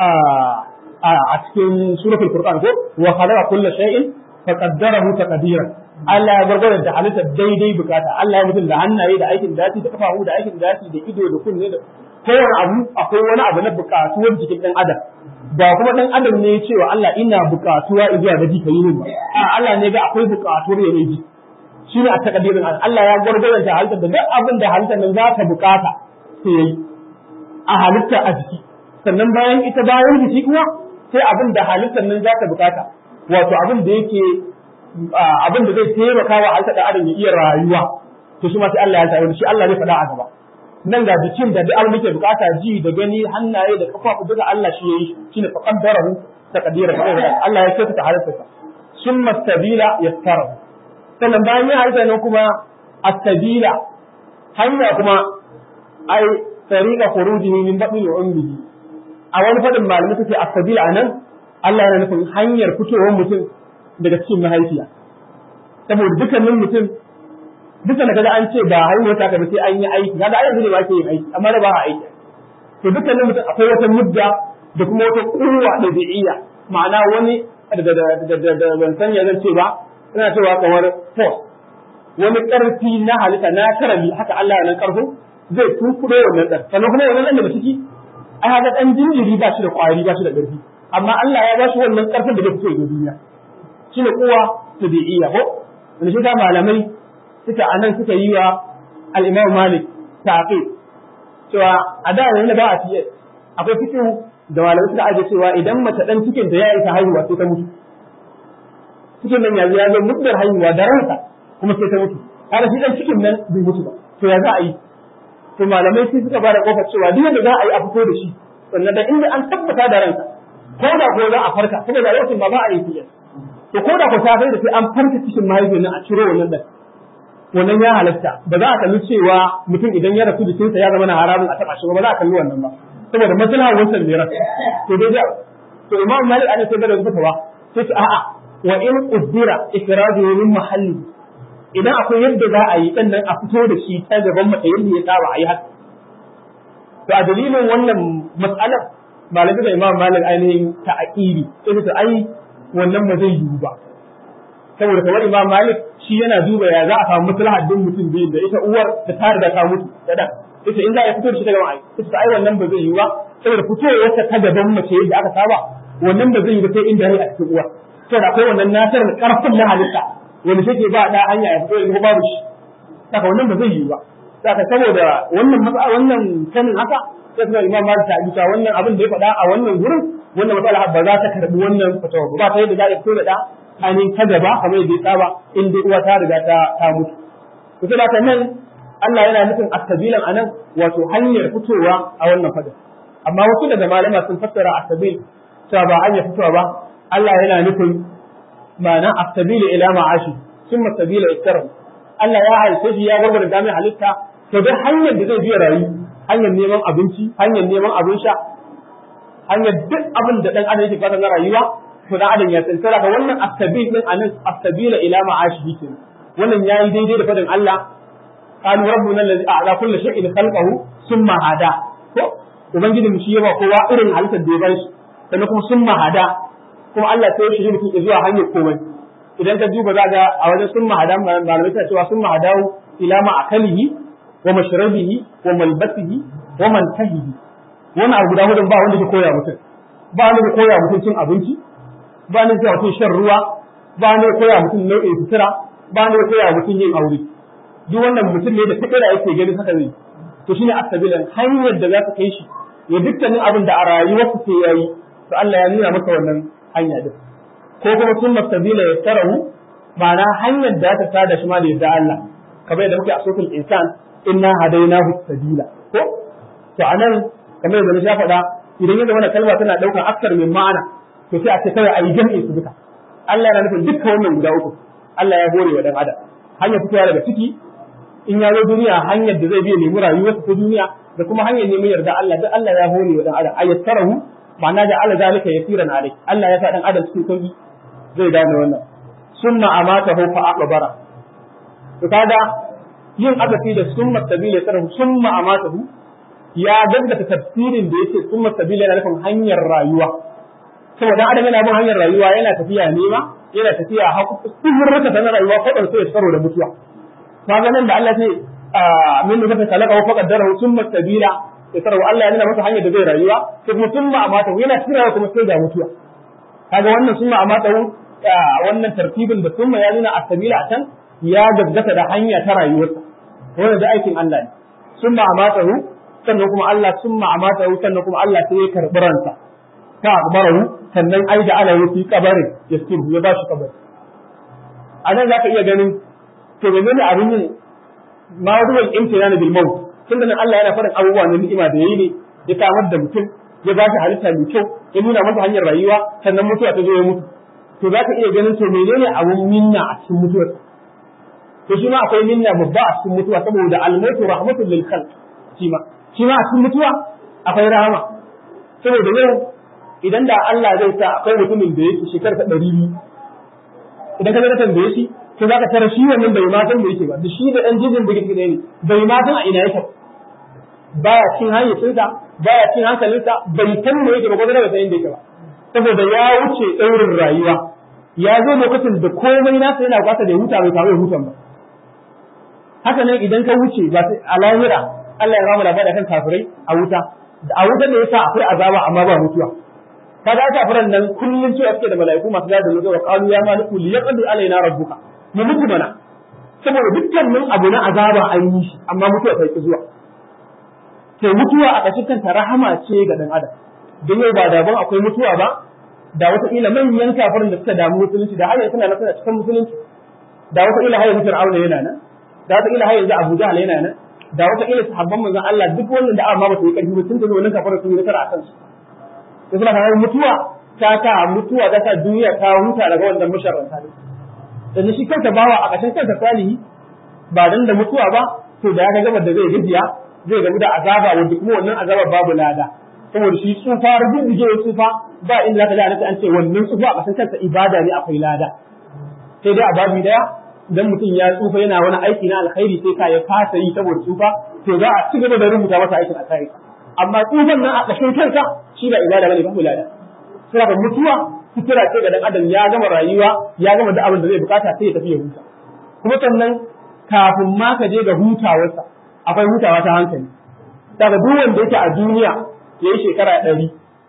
a cikin suratul furqan ko wa khalaqa kulla shay'in faqaddarahu taqdiran Allah ya gargara da halittar daidai bukata Allah ya mutum da hannaye da aikin dasi da kafafu da aikin dasi da ido da kunne da kowane abu akwai wani abu na bukatuwar jikin dan adam ba kuma dan adam ne cewa Allah ina bukatuwa zuwa ga jika yi ba a Allah ne ga akwai bukatuwar ya ji shine a takaddirin Allah ya gargara da halittar da duk abin da halittar nan za ta bukata sai yayi a halitta a jiki sannan bayan ita bayan jiki kuma sai abin da halittar nan za ta bukata wato abin da yake abin da zai taimaka wa halittar da adam ya iya rayuwa to shi ma sai Allah ya tsaya shi Allah zai faɗa a gaba nan ga jikin da duk abin da ke bukata ji da gani hannaye da kafafu duka Allah shi yayi shine fa qaddarahu taqdira Allah ya kyautata halittarsa summa sabila yassara sannan bayan ya halitta nan kuma as-sabila hanya kuma ai tariqa khurujihi min batni ummihi a wani fadin malamai suke as-sabila anan Allah yana nufin hanyar fitowar mutum daga cikin mahaifiya saboda dukkanin mutum duka da kaga an ce ba haihuwar ta kaga sai an yi aiki kaga ai yanzu ne ba ke yin aiki amma da ba a aiki to dukkanin mutum akwai wata mudda da kuma wata kurwa da bi'iyya ma'ana wani da da da da ban san ya zan ce ba ina cewa kamar force wani karfi na halitta na karami haka Allah ya nan karfin zai tunkuɗe wannan dan sannan kuma wannan dan da ciki ai haka dan jinjiri ba shi da kwari ba shi da ƙarfi amma Allah ya ba shi wannan karfin da zai fito ga duniya shine kowa tabi'iyya ko wanda shi malamai suka anan suka yi wa al-Imam Malik ta'qib cewa a da yanzu ba a fiye akwai fikin da malamai suka aje cewa idan mace dan cikin da ya yi ta haihuwa sai ta mutu cikin nan yanzu ya zo muddar haihuwa da ransa kuma sai ta mutu har shi dan cikin nan bai mutu ba to ya za a yi to malamai sai suka bada kofar cewa duk yadda za a yi a fito da shi sannan da inda an tabbata da ransa ko da ko za a farka saboda lokacin ba ba a yi fiye to ko da ko ta da sai an farka cikin mahaifiyar nan a ciro wannan dan wannan ya halatta ba za a kalli cewa mutum idan ya rasu jikinsa ya zama na haramun a taba shi ba za a kalli wannan ba saboda maslaha wancan ne rasu to dai da to imam malik an sai da fatawa sai ce a'a wa in qaddara ikradu min mahalli idan akwai yadda za a yi sannan a fito da shi ta gaban mace yadda ya saba a yi haka to a dalilin wannan mas'alar malamin da imam malik ainihin ta'aqili sai ta ai wannan ba zai yiwu ba saboda kamar imam malik shi yana duba ya za a samu maslahar din mutum biyu da ita uwar da ta riga ta mutu da dan ita in za a fito da shi daga ai ita ai wannan ba zai yiwu ba saboda fitowar ta gaban mace yadda aka saba wannan ba zai yiwu ba sai inda rai a cikin uwar saboda akwai wannan nasar da karfin na halitta wanda take ba da hanya ya fito da babu shi saka wannan ba zai yiwu ba saka saboda wannan matsala wannan sanin haka sai kuma imam malik ta bisa wannan abin da ya faɗa a wannan gurin wannan matsala ba za ta karbi wannan fatawa ba ta yadda za a fito da da ainihin ta gaba kamar yadda ya saba in dai uwa ta riga ta ta mutu to sai da nan Allah yana nufin asabilan anan wato hanyar fitowa a wannan fadin amma wasu daga malama sun fassara asabil cewa ba hanyar fitowa ba Allah yana nufin ma'ana asabil ila ma'ashi summa sabila iktara Allah ya halitta shi ya gurgurda da mai halitta to dai hanyar da zai biya rayu hanyar neman abinci hanyar neman abin sha hanyar duk abin da dan adam yake fata na rayuwa to dan adam ya tsara ka wannan asabil din anan asabila ila ma'ashi kenan wannan yayi daidai da fadin Allah qalu rabbuna allazi a'la kulli shay'in khalqahu thumma hada ko ubangijin shi yawa kowa irin halittar da ya bar shi sannan kuma thumma hada kuma Allah sai ya shirye mutum zuwa hanyar komai idan ka duba za ga a wajen thumma hada malamai ta cewa thumma hadahu ila ma akalihi wa mashrabihi wa malbasihi wa mantahihi wannan abu guda hudun ba wanda ke koya mutum ba wanda ke koya mutum cin abinci ba wanda ke koya mutum shan ruwa ba wanda ke koya mutum nau'in sutura ba wanda ke koya mutum yin aure duk wannan mutum ne da fikira yake gani haka zai to shine asabilan hanyar da za ka kai shi ya dukkanin abin da a rayuwarsa sai yayi to Allah ya nuna masa wannan hanya din ko kuma sun mastabila ya tarahu ma'ana hanyar da ta tada shi ma da yadda Allah kamar yadda muke a sokul insan inna hadainahu sabila ko to anan kamar yadda na sha faɗa idan ya zama kalma tana ɗaukar aksar min ma'ana to sai a ce kawai a yi jam'i su duka Allah yana nufin dukkan wannan guda uku Allah ya hore wa dan adam hanyar fitowa daga ciki in ya zo duniya hanyar da zai biya nemi rayuwarsa ta duniya da kuma hanyar neman yarda Allah duk Allah ya hore wa dan adam ayattarahu ma'ana da Allah zalika yasiran alai Allah ya sa dan adam cikin sauki zai gane wannan summa amatahu fa aqbara to kaga yin azafi da summa sabila sarhu summa amatahu ya gaggata tafsirin da yake summa sabila yana nufin hanyar rayuwa saboda adam yana bin hanyar rayuwa yana tafiya nema yana tafiya haku sirrika ta rayuwa kwadan sai ya tsaro da mutuwa kaga nan da Allah ce min nufata kalaka wa faqaddara summa sabila ya sarwa Allah ya nuna masa hanyar da zai rayuwa sai kuma summa amatahu yana tsirawa kuma sai ga mutuwa kaga wannan summa amatahu wannan tartibin da summa ya nuna asabila a can ya gaggata da hanya ta rayuwarsa wannan da aikin Allah ne summa amatahu sannan kuma Allah summa amatahu sannan kuma Allah sai ya karbi ransa ta akbarahu sannan ai da ala fi kabarin yaskiru ya ba shi kabari a nan zaka iya ganin to menene abin yin ma ruwan imtinana bil maut tunda nan Allah yana faɗin abubuwa na ni'ima da yayi ne ya samar da mutum ya ba shi halitta mai kyau ya nuna masa hanyar rayuwa sannan mutuwa ta zo ya mutu to za ka iya ganin to menene abun minna a cikin mutuwar to shi ma akwai minna babba a cikin mutuwa saboda almautu rahmatul lil khalq shi ma shi ma a cikin mutuwa akwai rahama saboda yau idan da Allah zai sa akwai mutumin da yake shekara ta ɗari biyu idan ka zaka tambaye shi to zaka tara shi wannan bai ma san da yake ba da shi da dan jijin da yake ne bai ma san a ina yake baya cin hayyacinsa baya cin hankalinsa bai san me yake ba ko da bai san inda yake ba saboda ya wuce ɗaurin rayuwa ya zo lokacin da komai nasa yana kwasa da ya huta bai samu ya hutan ba haka nan idan ka wuce ba a lahira Allah ya ramu labari kan kafirai a wuta a wuta da yasa akwai azaba amma ba mutuwa kaga kafiran nan kullun cewa suke da mala'iku masu da da zuwa qalu ya maliku li yaqdi alaina rabbuka mu mutu mana saboda dukkanin abu na azaba an yi shi amma mutuwa ta ki zuwa to mutuwa a ƙashin kanta rahama ce ga dan adam don yau ba daban akwai mutuwa ba da wata ila manyan kafirin da suka damu musulunci da har yanzu suna suna cikin musulunci da wata ila har yanzu Fir'auna yana nan da wata ila har yanzu Abu Jahl yana nan da wata ila sahabban manzon Allah duk wannan da amma ba su yi karfi ba tun da wannan kafirin sun yi nasara a kansu to suna kawo mutuwa ta ta mutuwa ta ta duniya ta huta daga wannan musharranta ne dan shi kansa bawa a ƙashin kansa salihi ba dan da mutuwa ba to da ya ga gabar da zai gajiya zai gamu da azaba wanda kuma wannan azaba babu lada saboda shi tsufa rubuje tsufa ba inda zaka ji annabi an ce wannan tsufa a kasan kansa ibada ne akwai lada sai dai a babu daya idan mutum ya tsufa yana wani aiki na alkhairi sai ka ya fasa yi saboda tsufa to za a ci gaba da rubuta masa aikin alkhairi amma tsufan nan a kashin kansa shi ba ibada bane babu lada sai ka mutuwa fitira ce ga dan adam ya gama rayuwa ya gama da abin da zai bukata sai ya tafi ya huta kuma sannan kafin ma ka je ga hutawarsa akwai hutawa ta hankali daga duk wanda yake a duniya ya yi shekara ɗari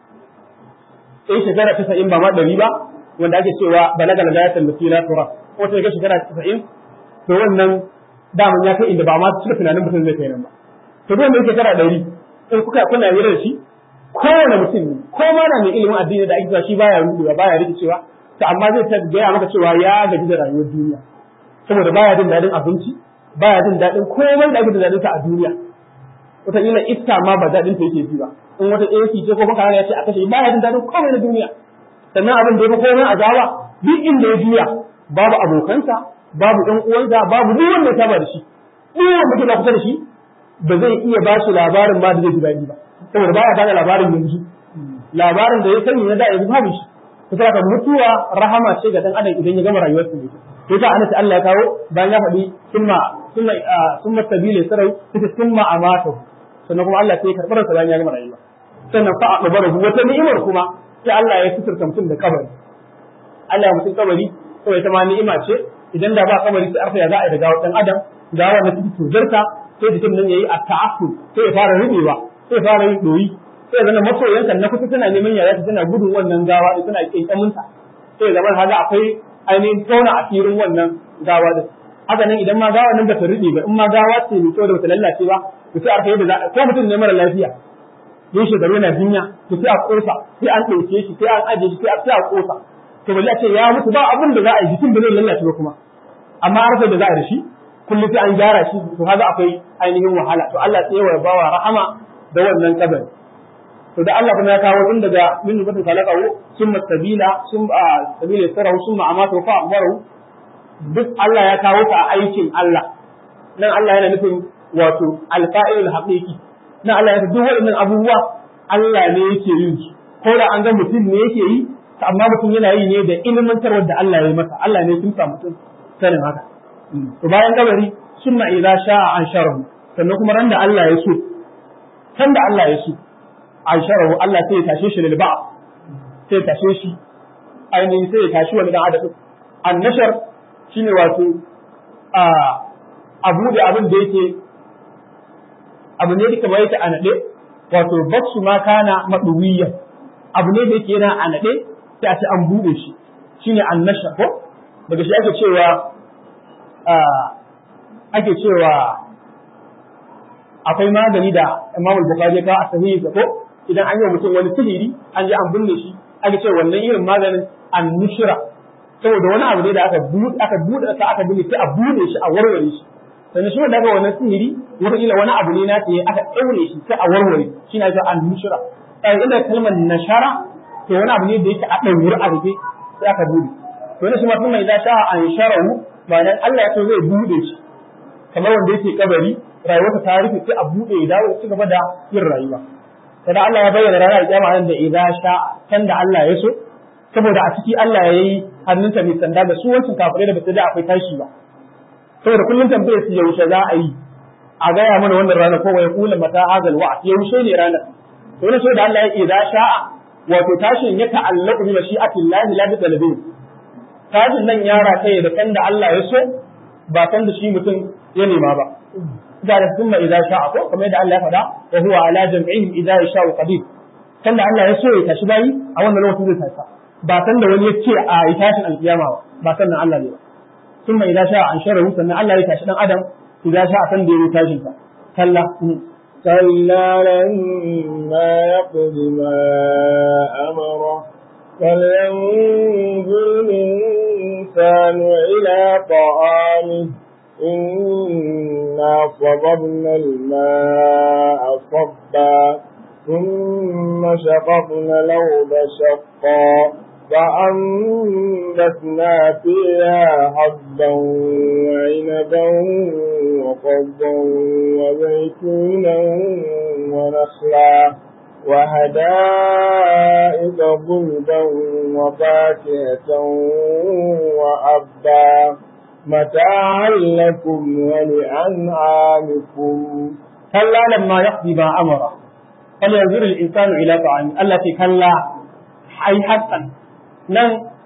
ya yi shekara tasa'in ba ma ɗari ba wanda ake cewa balaga na gayatan da fila tura ko ta ga shekara tasa'in to wannan daman ya kai inda ba ma cika tunanin mutum zai kai nan ba to duk wanda yake shekara ɗari in kuka kuna yi da shi kowane mutum ne ko ma na mai ilimin addini da ake cewa shi baya rubuwa baya rikicewa to amma zai ta gaya maka cewa ya gaji da rayuwar duniya saboda baya jin daɗin abinci baya jin daɗin komai da ake da daɗinsa a duniya wataƙila iska ma ba daɗin ta yake ji ba in wata AC ce ko baka ya ce a kashe baya jin daɗin komai na duniya sannan abin da ya fi komai azaba duk inda ya juya babu abokansa babu ɗan uwansa babu duk wanda ya saba da shi duk wanda ke kusa da shi ba zai iya ba shi labarin ma da zai ji daɗi ba saboda baya bada labarin yanzu labarin da ya sani na da yanzu babu shi ta saka mutuwa rahama ce ga dan adam idan ya gama rayuwarsa ne to ta annabi Allah ya kawo bayan ya faɗi summa summa summa sabila sarai ita summa amatu sannan kuma Allah sai ya karɓar sa bayan ya gama rayuwa sannan fa aqbarahu wata ni'imar kuma sai Allah ya suturta mutum da kabari Allah ya mutum kabari to ita ma ni'ima ce idan da ba kabari sai arfa ya za a yi da gawa dan adam gawa na cikin tuzarta sai jikin nan yayi at-ta'affu sai ya fara rubewa sai ya fara yin doyi sai ya zama masoyanka na kusa tana neman yaya ta tana gudun wannan gawa da tana kinkaminta sai ya zama haga akwai ainihin tsauna a firin wannan gawa din haka nan idan ma gawa nan bata rube ba in ma gawa ce mai kyau da bata lallace ba to sai arfa yadda za a ko mutum ne mara lafiya yin shekaru yana jinya to sai a kosa sai an ɗauke shi sai an ajiye shi sai a kosa to balla ce ya mutu ba abin da za a yi jikin da zai lallace ba kuma amma arfa da za a da shi kullum sai an gyara shi to kaga akwai ainihin wahala to Allah sai ya bawa rahama da wannan kabari to da Allah kuma ya kawo tun daga min nubatin kalaqahu summa sabila summa sabila sarahu summa amatu fa akbaru duk Allah ya kawo ta a aikin Allah nan Allah yana nufin wato alfa'ilul haqiqi nan Allah ya duk waɗannan abubuwa Allah ne yake yin su ko da an ga mutum ne yake yi amma mutum yana yi ne da ilmantarwar da Allah ya yi masa Allah ne sun sa mutum sanin haka to bayan kabari summa idza sha'a an sharahu sannan kuma ran da Allah ya so san da Allah ya so an sharahu Allah sai ya tashe shi lil ba'a sai ya tashe shi ainihin sai ya tashi wani dan adam an nashar shine wato a abu da abin da yake abu ne duka bai ta a naɗe wato baksu ma kana maɗuwiyya abu ne da yake yana a naɗe sai a ce an buɗe shi shine an nasha ko daga shi ake cewa ake cewa akwai magani da Imam Bukhari ya kawo a sahihi ko idan an yi wa mutum wani sihiri an je an binne shi ake cewa wannan irin maganin an nushira saboda wani abu ne da aka buɗe aka buɗe aka binne sai a buɗe shi a warware shi sannan shi wanda aka wannan sihiri wataƙila wani abu ne na ta aka ɗaure shi sai a warware shi na an nushira sai inda kalmar nashara to wani abu ne da yake a ɗaure a rufe sai aka buɗe to wani shi ma kuma idan sha an sharahu ba dan Allah ya so zai buɗe shi kamar wanda yake kabari rayuwarsa ta rufe sai a buɗe ya dawo ci gaba da yin rayuwa kada Allah ya bayyana ranar kiyama nan da idan sha kan da Allah ya so saboda a ciki Allah ya yi hannunsa mai sanda da su wancan kafirai da ba su da akwai tashi ba saboda kullum tambayar su yaushe za a yi a gaya mana wannan rana ko wai kula mata hazal wa yaushe ne ranar to ne so da Allah ya idza sha'a wato tashin ya ta'allaqu bi mashi'atillahi la bi talabin tashin nan ya rataye da kan da Allah ya so ba kan da shi mutum ya nema ba da da kuma idza sha'a ko kamar yadda Allah ya faɗa wa huwa ala jam'ihim idza yasha'u qadir kan da Allah ya so ya tashi bayi a wannan lokacin zai tashi ba san da wani ya ce a yi tashin alkiyama ba ba san Allah ne ba ثم إذا شاء أنشره سنة الله يتاشي دان أدم إذا شاء سن دي يتاشي كلا كلا لما يقض ما أمره فلينظر الإنسان إلى طعامه إنا صببنا الماء صبا ثم شققنا الأرض شقا فأنبتنا فيها حبا وعنبا وقضا وزيتونا ونخلا وهدائق غلبا وفاكهة وأبا متاعا لكم ولأنعامكم كلا لما يقضي ما أمره فلينظر الإنسان إلى طعامه التي كلا أي حقا nan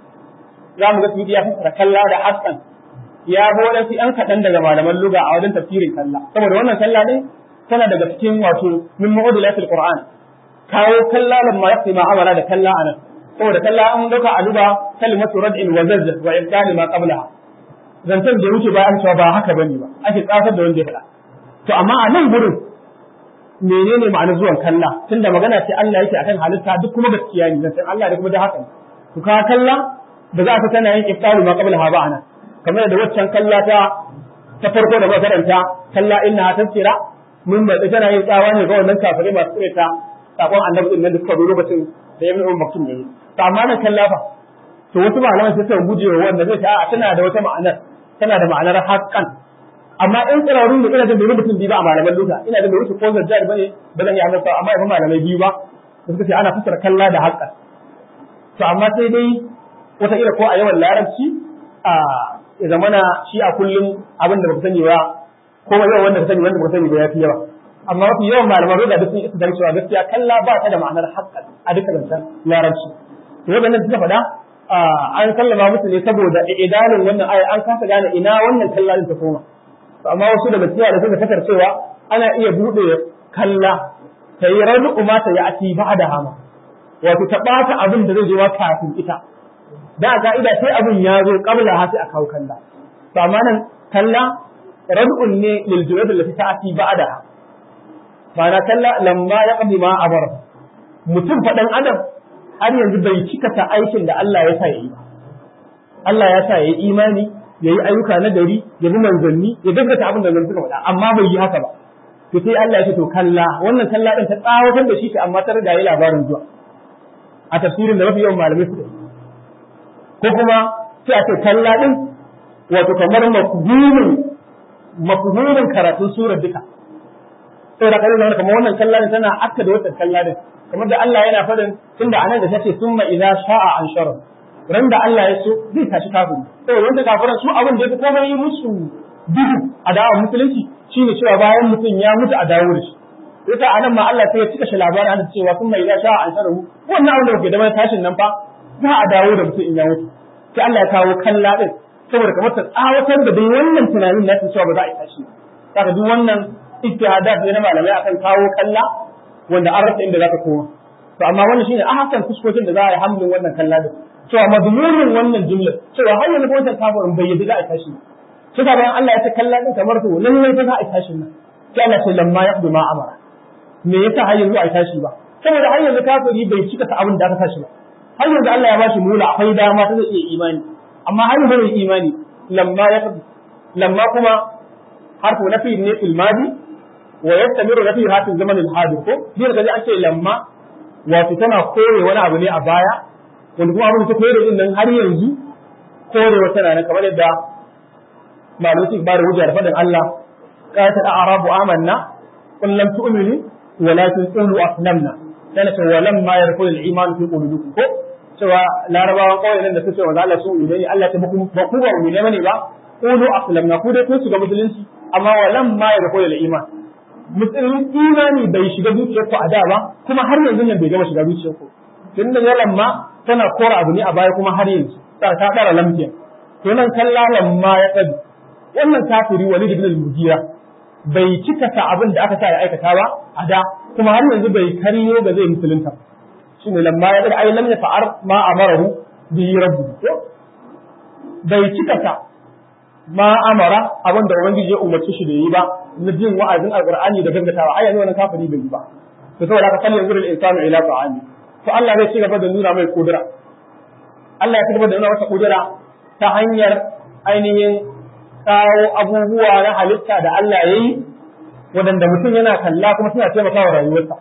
za mu ga su ya fassara kalla da hassan ya bi wadansu ‘yan kaɗan daga malaman luga a wajen tafsirin kalla saboda wannan kalla ne tana daga cikin wato min mu'udilatil qur'an kawo kalla lamma yaqti ma amara da kalla anan saboda kalla an dauka a luga kalimatu rad'in wa zazz wa imkani ma qablaha zantan da wuce bayan cewa ba haka bane ba ake tsafar da wanda ya faɗa to amma a nan gurin menene ma'anar zuwan kalla tunda magana ce Allah yake akan halitta duk kuma gaskiya ne zantan Allah da kuma da haka to ka kalla da za ka tana yin iftaru ma qabla ha ba'ana kamar da waccan kalla ta ta farko da makaranta kalla inna tafsira mun ba tana yin tsawa ne ga wannan kafirai masu tsireta sakon annabi din nan da suka zo lokacin da ibn Umar Maktum ne to amma nan kalla fa to wasu malaman sai suka guje wa wanda zai ta a tana da wata ma'anar tana da ma'anar haqqan amma in tsirarun da ina da bai mutum biyu ba a malaman luka ina da bai wuce ko zajjar bane ba zan yi amsa amma ibn malamai biyu ba suka ce ana fassara kalla da haqqan to amma sai dai wata ira ko a yawan larabci a ya zamana shi a kullum abin da baka sani ba ko yawan wanda ka sani wanda baka sani ba ya fi yawa amma mafi yawan malaman ruga da sun isa dan cewa gaskiya kalla ba ta da ma'anar haƙƙa a duka zancen larabci to wadannan suka faɗa an sallama musu ne saboda idalin wannan aya an kasa gane ina wannan kalla din ta koma to amma wasu daga cikin da suka fakar cewa ana iya bude kalla ta yi rabu ma ta yi ati ba da hama wato ta ɓata abin da zai zo kafin ita da a ka'ida sai abin ya zo kabla ha sai a kawo kalla to amma nan kalla rad'un ne lil jurad allati ta'ti ba'daha ma'ana kalla lamma ya qadi ma abar mutum faɗan adam har yanzu bai cika ta aikin da Allah ya sa yayi ba Allah ya sa yayi imani yayi ayyuka na gari ya bi manzanni ya gaskata abin da manzanni suka faɗa amma bai yi haka ba to sai Allah ya ce to kalla wannan kalla din ta tsawatar da shi amma tare da yayi labarin zuwa a tafsirin da mafi yawan malamai suka yi ko kuma sai a ce kalla din wato kamar mafhumin mafhumin karatun surar duka saboda kare zama kamar wannan kalladin tana akka da wata kalladin kamar da Allah yana faɗin tunda anan da tace summa idza sha'a anshara ran da Allah ya so zai tashi kafiri saboda wanda kafiran su abin da ya komai yi musu duhu a da'awar musulunci shine cewa bayan mutum ya mutu a dawo da shi yasa anan ma Allah sai ya cika shi labarin ana cewa summa idza sha'a anshara wannan abin da kuke da mai tashin nan fa za a dawo da mutum in ya mutu sai Allah ya kawo kalla din saboda kamar ta tsawatar da dai wannan tunanin na cewa ba za a yi tashi saka duk wannan ijtihadat ne na malamai akan kawo kalla wanda an rasa inda zaka koma to amma wannan shine ahsan fuskokin da za a yi hamlin wannan kalla din cewa madmunin wannan jumla cewa har yanzu wannan kafirin bai yadda za a tashi shi ka bayan Allah ya ce kalla din kamar to lallai fa za a tashi nan sai Allah ce lamma yaqdu ma amara me yasa har yanzu a tashi ba saboda har yanzu kafiri bai cika ta abin da aka tashi ba har yanzu Allah ya bashi mula akwai dama ta zai iya imani amma har yanzu bai imani lamma yaqdu lamma kuma harfu nafi ne fil madi wa yastamiru nafi hatin zaman al hadir ko din da an ce lamma wato tana kore wani abu ne a baya wanda kuma abin da ta kore din nan har yanzu kore wata rana kamar yadda malamai su bada hujja da faɗin Allah qalat al a'rabu amanna qul lam tu'minu walakin qulu aslamna kana ce wa lamma yarkul al iman fi qulubikum ko cewa larabawan kawai nan da suke wa Allah su ne Allah ta muku ba ku ba mu ne bane ba qulu aslamna ku dai kun shiga musulunci amma wa lamma yarkul al iman musulun imani bai shiga zuciyar ku a da ba kuma har yanzu nan bai gama shiga zuciyar ku tun da yalan ma tana kora abu ne a baya kuma har yanzu ta ta dara lamfiya to nan kallalan ma ya tsadi wannan kafiri walid ibn al-mughira bai cika ta abin da aka sa ya aikata ba a da kuma har yanzu bai kariyo ga zai musulunta shine lamma ya daga ai lam ya fa'ar ma amarahu bi rabbi bai cika ta ma amara abin da ubangiji ya umarci shi da yi ba na jin wa'azin alqur'ani da gaggatawa ai yanzu wannan kafiri bai yi ba to saboda haka kallon zurul insanu ila ta'ami to Allah zai ci gaba da nuna mai kudura Allah ya ci gaba da nuna masa kudura ta hanyar ainihin kawo abubuwa na halitta da Allah ya yi waɗanda mutum yana kalla kuma suna taimakawa rayuwarsa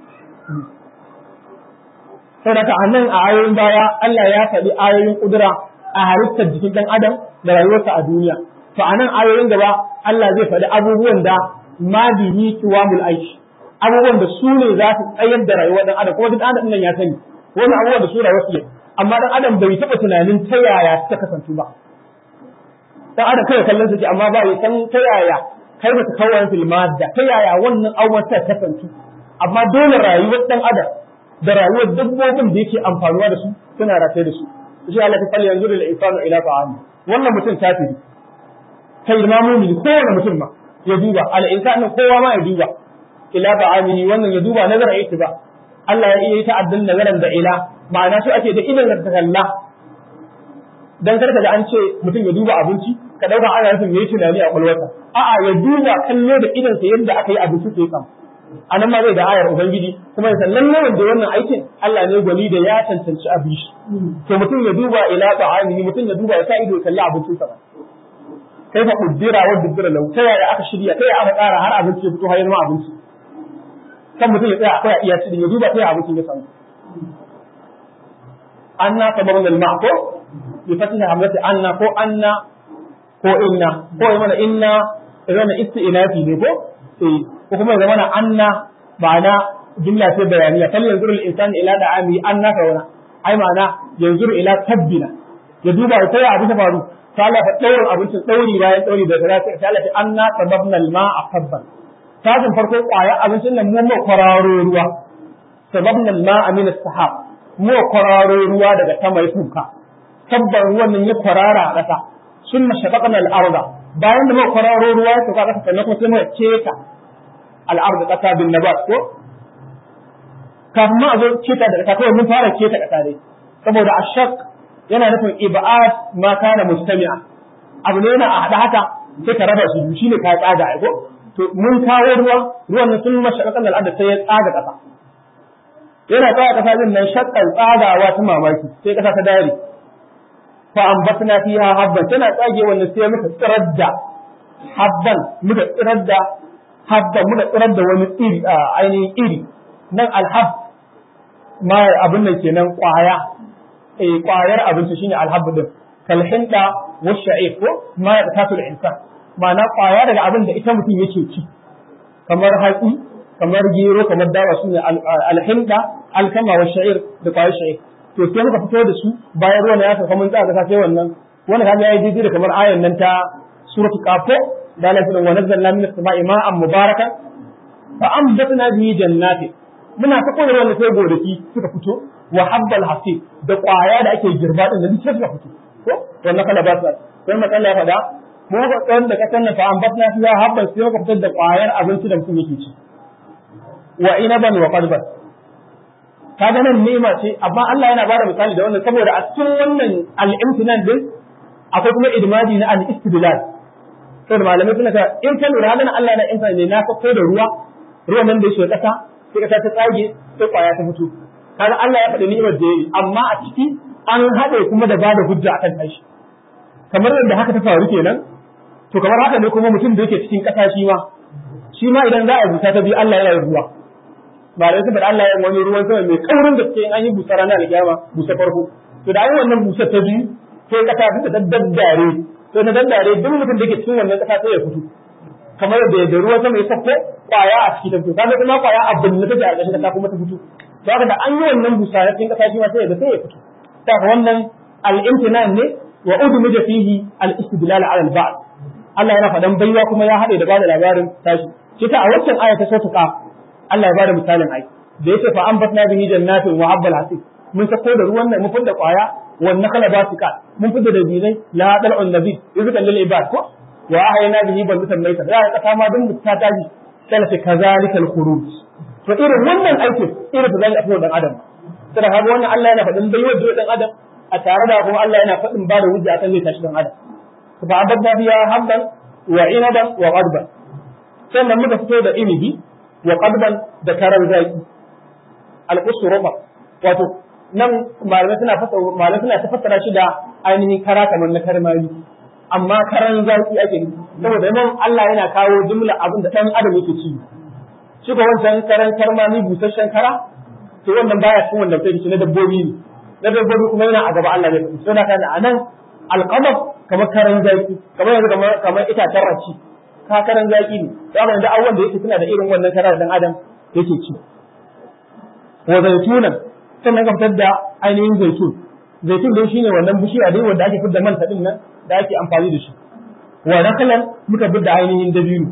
saboda a nan a ayoyin baya Allah ya faɗi ayoyin kudura a halittar jikin ɗan adam da rayuwarsa a duniya to a nan ayoyin gaba Allah zai faɗi abubuwan da ma bihi kiwamul aish abubuwan da su ne za su tsayar da rayuwar ɗan adam kuma duk ɗan adam nan ya sani wani abubuwan da su rayuwar su amma ɗan adam bai taɓa tunanin ta yaya ta kasance ba ɗan adam kai kallon su amma ba ya san ta yaya kai ba ta kawai filma da ta yaya wannan abubuwan ta kasance amma dole rayuwar ɗan adam da rayuwar dabbobin da yake amfanuwa da su suna rataye da su shi Allah ta kalli yanzu da insanu ila ta'ami wannan mutum kafiri kai ma mumini kowane mutum ma ya duba al insanu kowa ma ya duba ila ta'ami wannan ya duba nazara yake ba Allah ya iya ta'addin nazaran da ila ma'ana shi ake da idan da kalla dan karka da an ce mutum ya duba abinci ka dauka ana nufin yayi tunani a kwalwarsa a'a ya duba kallo da idan sa yadda aka yi abinci sai kam anan ma zai da ayar ubangiji kuma ya sallan nan da wannan aikin Allah ne gwani da ya cancanci abin shi to mutum ya duba ila ta'amihi mutum ya duba ya sa ido kalli abincin sa kai fa kuddira wa dubbira lau ta yaya aka shirya ta yaya aka tsara har abinci ya fito har ma abinci kan mutum ya tsaya akwai a iya cikin ya duba ta yaya abincin ya samu anna sababun al-ma'ko bi fatihi hamzati anna ko anna ko inna ko ya mana inna ya isti'nafi ne ko eh ko kuma ya zama anna ma'ana jumla ce bayaniya kal yanzuru al-insan ila da'ami anna ka wana ai ma'ana yanzuru ila tabbina ya duba ta ya abin ta faru ta Allah fa daurin abincin dauri bayan dauri da ta ta Allah ta anna sababna al-ma'a sabban tajin farko kwaya abincin nan mu mu kwararo ruwa sababna al-ma'a min as-sahab mu kwararo ruwa daga sama ya tuka sabban ruwan nan ya kwarara a ƙasa sunna shaqaqna al-arda bayan da mu kwararo ruwa ya tuka ƙasa sannan kuma sai mu keta al'arda ƙasa bin nabat ko kafin ma a zo keta da ƙasa kawai mun fara keta ƙasa dai saboda ashaq yana nufin ibad ma kana mustami'a abu ne yana a haɗa haka sai ka raba su shi ne ka tsaga ai ko to mun kawo ruwa ruwan nan sun mashaqaqan al'arda sai ya tsaga ƙasa yana tsaga ƙasa din nan shakkan tsagawa ta mamaki sai ƙasa ta dare fa ambatna fiha habban tana tsage wannan sai muka tsirar da habban muka tsirar da habba muka tsirar da wani iri ainihin iri nan alhab ma abin nan kenan kwaya eh kwayar abinci shine alhab din kalhinda wa sha'if ko ma ya tasu da insan ma'ana kwaya daga abin da ita mutum yake ci kamar hatsi kamar gero kamar dawa su ne alhinda alkama wa sha'ir da kwayar sha'ir to sai muka fito da su bayan ruwan ya sauka mun tsaka sai wannan wanda kaga yayi daidai da kamar ayan nan ta suratul qafo da Allah ya wa nazzalna minas sama'i ma'an mubarakan fa ambatna bihi jannati muna ta koyar wanda sai gonaki suka fito wa habbal hasib da kwaya da ake girba din da duk suka fito ko wannan kala ba su sai matsala ya faɗa mu ga tsaron da kasan nan fa ambatna fiha habban sai muka fitar da kwayar abinci da mutum yake ci wa inaban wa qadban kaga nan nema ce amma Allah yana bada misali da wannan saboda a cikin wannan al-imtinan din akwai kuma idmadi na al-istidlal saboda malamai suna ta in ka lura halin Allah na insa ne na sako da ruwa ruwan nan da yake kasa sai kasa ta tsage sai kwaya ta fito kaga Allah ya faɗi ni'imar da yayi amma a ciki an haɗe kuma da bada hujja akan tashi kamar yadda haka ta faru kenan to kamar haka ne kuma mutum da yake cikin ƙasa shi ma shi ma idan za a busa ta biyu Allah yana ruwa ba da saboda Allah ya wani ruwan sama mai kaurin da suke an yi busa ranar alkiyama busa farko to da an yi wannan busa ta biyu sai kasa duka ta daddare to na daddare duk mutum da ke cikin wannan kasa sai ya fito kamar da da ruwan sama ya sako kwaya a cikin ta fito kaga kuma kwaya a binne take a ƙarshen kasa kuma ta fito to haka da an yi wannan busa na cikin kasa shi ma sai ya sai ya fito ta wannan al-imtinan ne wa udmija fihi al-istidlal ala al-ba'd Allah yana faɗan baiwa kuma ya haɗe da bada labarin tashi shi ta a waccan aya ta sautuka Allah ya bada misalin ai da yace fa an batna bihi jannatin wa habbal hasib mun sako da ruwan nan mun fidda kwaya wan nakala basika mun fidda da binai la dal'un nabi rizqan lil ibad ko wa ahayna bihi balatan mayta ya ka kama dun ta taji kana fi kazalikal khuruj to irin wannan aikin irin da zai afi dan adam sai kaga wannan Allah yana faɗin baiwa da dan adam a tare da kuma Allah yana faɗin ba da hujja akan zai tashi dan adam fa abadna biya habban wa inaban wa qadban sannan muka fito da inibi wa qadban da karan zaki al-qusru rufa wato nan malamai suna fasa malamai suna ta fassara shi da ainihin kara kamar na karmami amma karan zaki ake nufi saboda nan Allah yana kawo jumla abin da dan adam yake ci shi ko wancan karan karmami busasshen kara to wannan baya cikin wanda kai shi na dabbobi ne na dabbobi kuma yana a gaba Allah ne so da kana anan alqamar kamar karan zaki kamar yanzu kamar kamar itacen raci ka karan zaki ne to amma da awwan da yake suna da irin wannan karar dan adam yake ci wa zaitunan sannan ka fitar da ainihin zaitun zaitun dai shine wannan bishiya dai wanda ake fitar man din nan da ake amfani da shi wa nakalan muka fitar da ainihin dabino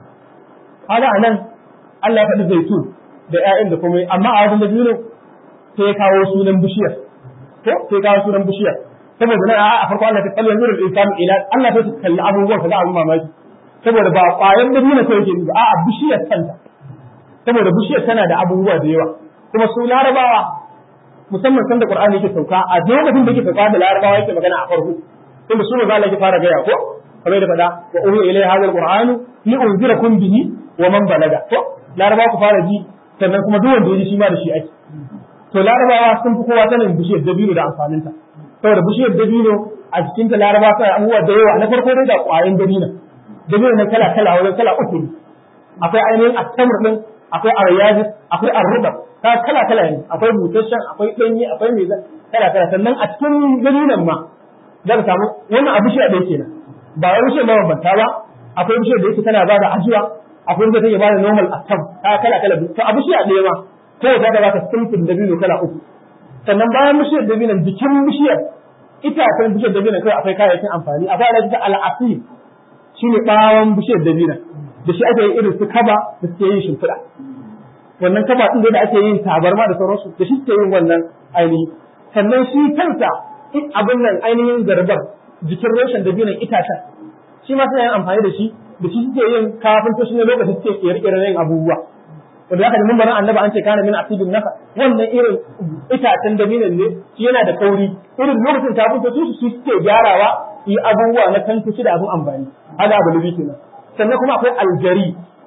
kaga anan Allah ya faɗi zaitun da ƴaƴan da komai amma a wajen dabino sai ya kawo sunan bishiyar ko sai ya kawo sunan bishiyar saboda nan a farko Allah ta kalli yanzu da insan ila Allah ta kalli abubuwan ka za a yi mamaki saboda ba ƙwayar dabino sai yake ba a'a bishiyar kanta saboda bishiyar tana da abubuwa da yawa kuma su larabawa musamman sanda Qur'ani yake sauka a lokacin da yake sauka da Larabawa yake magana a farko tunda su maza yake fara gaya ko kamar da fada wa uhi ilai hadha alquran li unzirakum bihi wa man balaga to Larabawa ku fara ji sannan kuma duk wanda ya ji shi ma da shi ake to Larabawa sun fi kowa sanin bishiyar dabino da amfaninta saboda bishiyar dabino a cikin ta Larabawa suna abubuwa da yawa na farko dai da ƙwayan dabino dabino na kala kala wajen kala uku ne akwai ainihin attamr din akwai aryazis akwai arruba ta kala kala ne akwai busasshen akwai ɗanye akwai mai kala kala sannan a cikin dalilan ma za ka samu wannan abu shi a ɗaya kenan ba wai bishiyar mabambanta ba akwai bishiyar da yake tana ba da ajiwa akwai wanda take ba da normal attam ta kala kala to abu shi a ɗaya ma ko za ka baka simfin dabino kala uku sannan bayan bishiyar dabinon jikin bishiyar itacen bishiyar dabinon kai akwai kayayyakin amfani akwai ala ta al'asir shine bawon bishiyar dabinon da shi ake yin irin su kaba da suke yin shimfiɗa wannan kaba ɗin da ake yin tabarma da sauransu da shi suke yin wannan ainihi sannan shi kansa abin nan ainihin zarbar jikin reshen da binan itacen shi ma suna yin amfani da shi da shi suke yin kafin to shi ne lokacin suke kere-kere yin abubuwa wanda zaka ji mun barin annabi an ce kana min asibin naka wannan irin itacen da binan ne shi yana da kauri irin lokacin kafin to su su suke gyarawa yi abubuwa na tantuci da abin amfani haka abu lubi kenan sannan kuma akwai aljari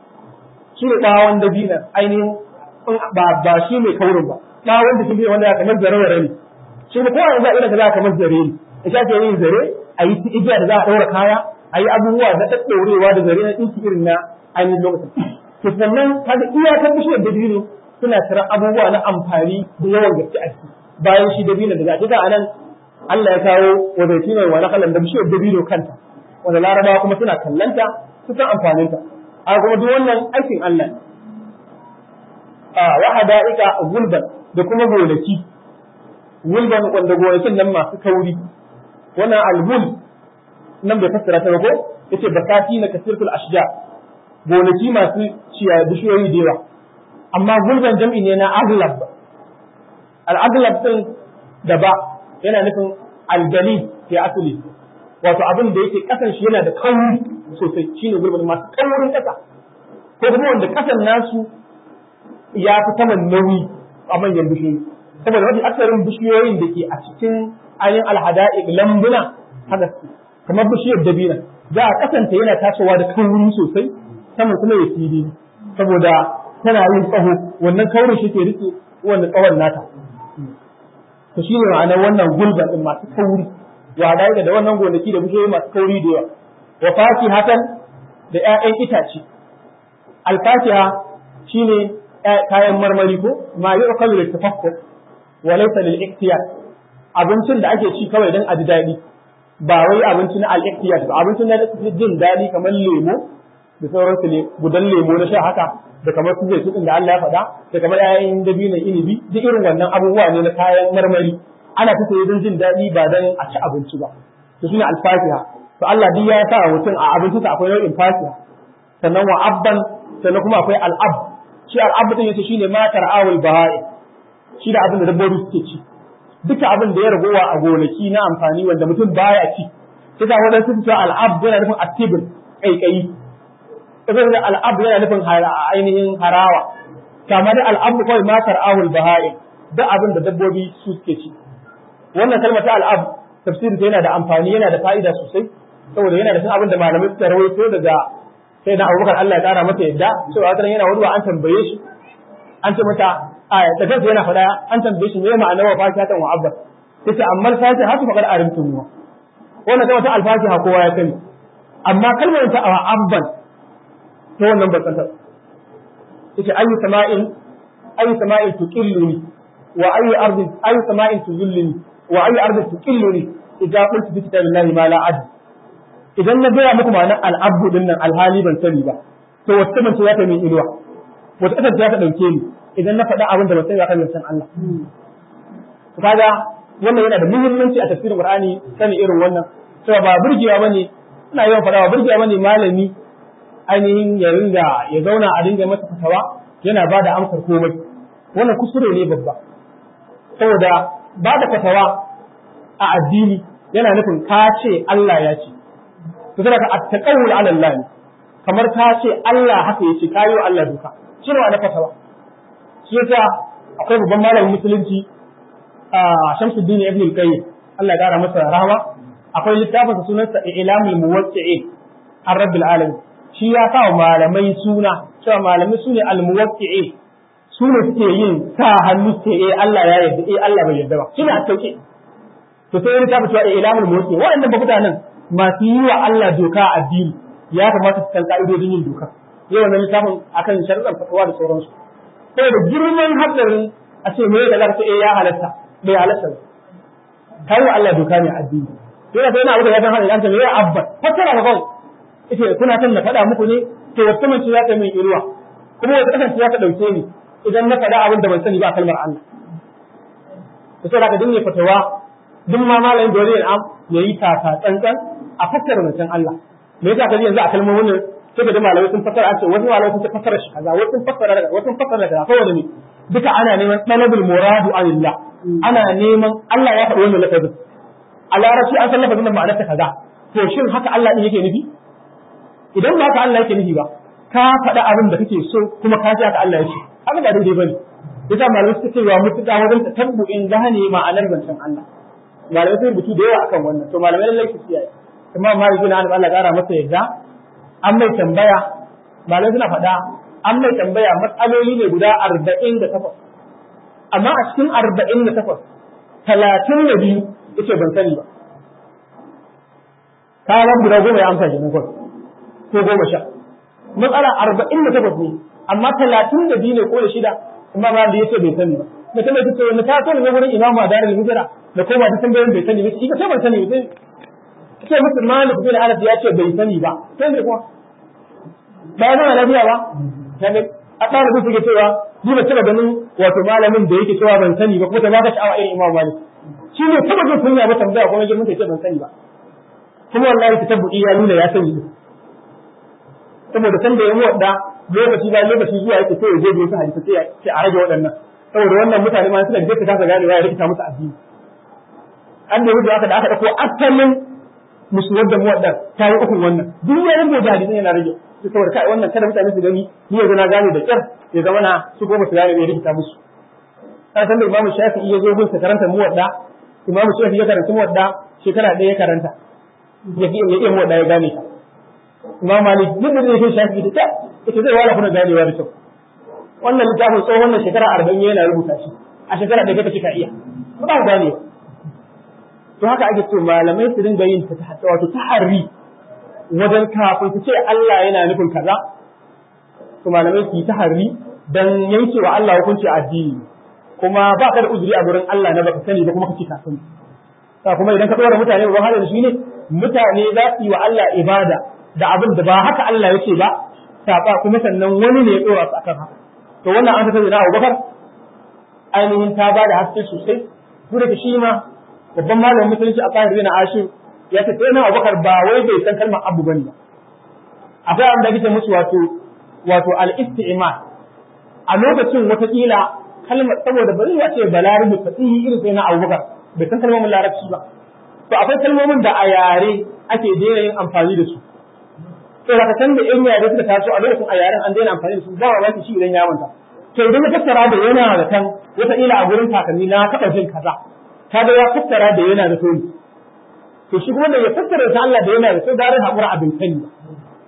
shi ne bawon dabinan ainihin ba ba shi mai kaurin ba bawon da shi wanda ya kamar zare ne shi ne kowa za a irin za a kamar zare ne ita ake yin zare a yi igiya da za a ɗaura kaya a yi abubuwa na ɗaɗɗaurewa da zare na ɗinki irin na ainihin lokacin to sannan kaga iyakar bishiyar dabino suna tara abubuwa na amfani da yawan gaske a ciki bayan shi dabino da za a anan Allah ya kawo wa zaituna wa nakalan da bishiyar dabino kanta wanda larabawa kuma suna kallanta su san amfaninta a kuma duk wannan aikin Allah ne a wa hada'ika gulban da kuma gonaki gulban wanda gonakin nan masu kauri wannan albul nan bai fassara ta ba ko yace bakati na kasirtul ashja gonaki masu ciya bishiyoyi da yawa amma gulban jam'i ne na aglab al-aglab din da ba yana nufin algali fi asali wato abin da yake kasan shi yana da kauri sosai shine gulban masu kaurin kasa ko kuma wanda kasan nasu ya fi saman nauyi a manyan bishiyoyi saboda mafi aksarin bishiyoyin da ke a cikin ayin alhada'iq lambuna haka su kamar bishiyar dabina za a kasanta yana tasowa da kauri sosai saman kuma ya fili saboda tana yin tsaho wannan kaurin shi ke rike wannan tsawon nata to shi ne ma'anar wannan gulban din masu kauri wa da da wannan gonaki da bishiyoyi masu kauri da yawa wa fakihatan da ƴaƴan itace alfakiha shine kayan marmari ko ma yu'kalu litafakkur wa laysa lil iktiyar abincin da ake ci kawai dan a ji daɗi ba wai abinci na al-iktiyar ba abincin da ake jin daɗi kamar lemo da sauransu ne gudan lemo na sha haka da kamar su zai da Allah ya faɗa da kamar ƴaƴan dabinon inibi duk irin wannan abubuwa ne na kayan marmari ana ta saye don jin daɗi ba dan a ci abinci ba to shine al-fatiha to Allah duk ya sa mutum a abincinsa akwai nau'in fatiha sannan wa abban sannan kuma akwai al-ab shi al-ab din yace shine matar awul bahai shi da abin da dabbobi suke ci duka abin da ya ragowa a gonaki na amfani wanda mutum baya ci sai da wadansu su ce al-ab yana nufin atibul kaikayi sai da al-ab yana nufin ainihin harawa kama da al-ab kawai matar awul bahai duk abin da dabbobi su suke ci wannan kalmar ta al-ab tafsirin yana da amfani yana da fa'ida sosai saboda yana da cin abin da malamai suka rawaito daga sai na abubakar Allah ya kara masa yadda cewa wata yana wani an tambaye shi an ce mata a da kansa yana faɗa an tambaye shi me ma'ana wa fakihatan wa abba yace amma fatiha haka faqad arimtum wa wannan kalmar ta al-fatiha kowa ya sani amma kalmar ta wa abban to wannan ba san ta yace ayu sama'in ayu sama'in tuqilluni wa ayu ardin ayu sama'in tuzulluni wa ayu ardin tuqilluni idza qultu bi kitabillahi ma la adri idan na gaya muku ma'anar al'abdu din nan alhali ban sani ba to wata mace ya ta min inuwa wata kasar ta dauke ni idan na faɗa abin da ban sani ba kan san Allah to kaga wannan yana da muhimmanci a tafsirin Qur'ani sani irin wannan cewa ba burgewa bane ina yawan faɗa ba burgewa bane malami ainihin ya ringa ya zauna a dinga masa fatawa yana ba da amsar komai wannan kuskure ne babba saboda ba da fatawa a addini yana nufin ka ce Allah ya ce to sai ka attaqawul ala Allah ne kamar ka ce Allah haka yace kayo Allah duka shi ne na fatawa shi yasa akwai babban malamin musulunci a Shamsuddin Ibn al-Qayyim Allah ya kara masa rahama akwai littafin sunansa Ilamul Muwaqqi'in an Rabbil Alamin shi ya sa malamai suna cewa malamai sune al-muwaqqi'in su ne suke yin sa hannu ce eh Allah ya yarda eh Allah bai yarda ba shi ne a tauke to sai ya tabbata cewa Ilamul Muwaqqi'in waɗannan ba mutanen masu yi wa Allah doka a addini ya kamata su san ka'idodin yin doka yau wannan littafin akan sharuɗan fatawa da sauransu sai da girman hadarin a ce me da zaka eh ya halatta bai halatta ba kai wa Allah doka ne a addini to yana sai na abu da ya san hadin anta me ya abba fatara ba kawai ita kuna san na faɗa muku ne to wata mace za ta min irwa kuma wata kasance za ta ɗauke ni idan na faɗa abin da ban sani ba kalmar Allah to sai ka dinne fatawa duk ma malamin da wani am ya yi taka tsantsan a fassara zancen Allah me yasa kaji yanzu a kalmomin nan sai da malamai sun fassara an ce wasu malamai sun ce fassara shi kaza wasu sun fassara daga wasu sun fassara daga saboda ne duka ana neman talabul muradu anillah ana neman Allah ya faɗi wannan lafazin a larabci an san lafazin da ma'anarsa kaza to shin haka Allah din yake nufi idan ba haka Allah yake nufi ba ka faɗa abin da kake so kuma ka ji haka Allah ya ce haka ba daidai bane yasa malamai suka ce wa mutuka wajen tatabbu'in gane ma'anar zancen Allah malamai sun rubutu da yawa akan wannan to malamai lallai su kiyaye kuma malik bin Anas Allah gara masa yadda an mai tambaya malamai suna faɗa an mai tambaya matsaloli ne guda arba'in da takwas amma a cikin arba'in da takwas talatin da biyu yace ban sani ba ka ga guda goma ya amsa kenan kawai ko goma sha matsala arba'in da takwas ne amma talatin da biyu ne ko da shida amma ba da yace bai sani ba mutum da take wani ta sani ne wurin imamu a darul hijra da koma da tambayoyin bai sani ba shi ka ce ban sani ba sai musu malik bin anas ya ce bai sani ba sai ne kuma ba ya zama lafiya ba kaga a ɗan rubutu ke cewa ni ba taɓa ganin wato malamin da yake cewa ban sani ba kuma ta baka sha'awa irin Imam Malik shi ne taɓa jin kunya ba tambaya kuma girman ta ce ban sani ba kuma wallahi ta tabbuki ya nuna ya sani saboda san da ya wadda lokaci bayan lokaci zuwa yake sai ya je wasu hadisi sai sai a rage waɗannan saboda wannan mutane ma suna da kasa gane ya rikita musu addini an da yadda aka da aka dauko asalin musulmar da muwadda ta yi ukun wannan duk ya rubuta hadisin yana rage su saboda kai wannan kada mutane su gani ni yanzu na gane da kyar ya zama na su goma su gane bai rikita musu kan san da imamu shafi'i ya zo gun sa karanta muwadda imamu shafi'i ya karanta muwadda shekara ɗaya ya karanta ya iya muwadda ya gane ta imam malik duk da zai shafi da ita zai wala kuna ganewa da kyau wannan littafin tsohon wannan shekara arba'in yana rubuta shi a shekara da kake ka iya ba ba gane to haka ake so malamai su dinga yin ta wato taharri wajen kafin su ce Allah yana nufin kaza to malamai su yi taharri dan yanke wa Allah hukunci addini kuma ba ka da uzuri a gurin Allah na baka sani ba kuma kace ka sani kuma idan ka dora mutane ba halin shi ne mutane za su yi wa Allah ibada da abin da ba haka Allah yake ba saba kuma sannan wani ne ya dora su akan haka to wannan an tafi da Abubakar ainihin ta ba da haske sosai duk da shi ma babban malamin musulunci a kan na Ashir ya ce sai na Abubakar ba wai bai san kalmar abu bane ba akwai abin da kike musu wato wato al-isti'mal a lokacin watakila kalmar saboda ba zai ce balarabi fasihi irin sai na Abubakar bai san kalmomin larabci ba to akwai kalmomin da a yare ake daina yin amfani da su sai ka san da in yare suka taso a lokacin a yaren an daina amfani da su ba wa shi idan ya manta to idan ya fassara da yana da kan wata ila a gurin kakanni na taɓa jin kaza kaga ya fassara da yana da sani to shi kuma da ya fassara ta Allah da yana da sai da hakura abin sani ba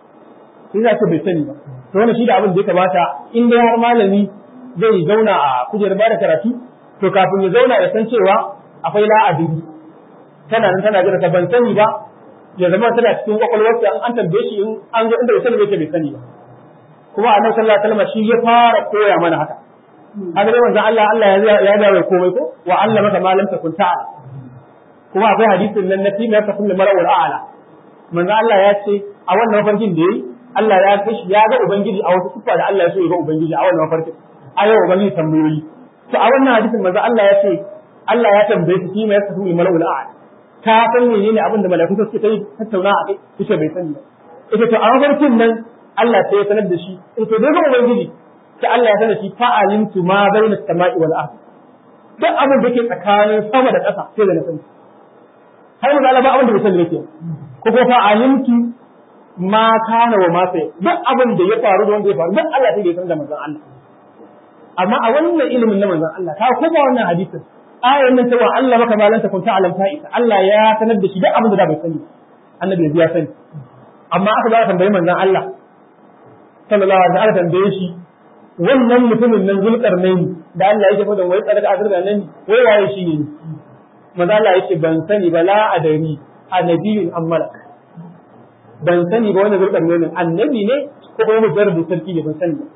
sai za bai sani ba to wannan shi da abin da ya kamata in dai har malami zai zauna a kujerar bada karatu to kafin ya zauna ya san cewa akwai la'adiri tana nan tana jira ta ban sani ba ya zama tana cikin kwakwalwarsa an tambaye shi in an zo inda bai sani bai bai sani ba kuma annabi sallallahu alaihi wasallam shi ya fara koya mana haka haka dai manzon Allah Allah ya ya da komai ko wa Allah maka ma lam takun ta'ala kuma akwai hadisin nan na timar ta kullu mar'ul a'la manzon Allah ya ce a wannan mafarkin da yayi Allah ya kai ya ga ubangiji a wata sifa da Allah ya so ya ga ubangiji a wannan mafarkin ayo ubangiji tambayoyi to a wannan hadisin manzon Allah ya ce Allah ya tambaye shi timar ta kullu mar'ul a'la ka san menene abin da mala'iku suke ta tattauna a kai ita bai sani ba ita to a mafarkin nan Allah sai ya sanar da shi ita dai ga ubangiji sai Allah ya sanar da shi fa'alimtu ma bayna samai wal ard duk abin da ke tsakanin sama da ƙasa sai da na sani har mu ba abin da bai sani yake ko ko fa'alimtu ma kana wa ma sai duk abin da ya faru da wanda ya faru duk Allah sai da ya sanar da manzon Allah amma a wannan ilimin na manzon Allah ka kuma wannan hadisin ayan nan cewa Allah maka malanta kun ta'alam ta isa Allah ya sanar da shi duk abin da bai sani annabi ya sani amma aka za a tambayi manzon Allah sallallahu alaihi wasallam tambaye shi wannan mutumin nan zulkarnaini da Allah yake fada wai tsaraka azurga nan wai waye shi ne manzo Allah yake ban sani ba la adari annabiyun am malak ban sani ba wannan zulkarnaini annabi ne ko kuma mujarrad sarki ne ban sani ba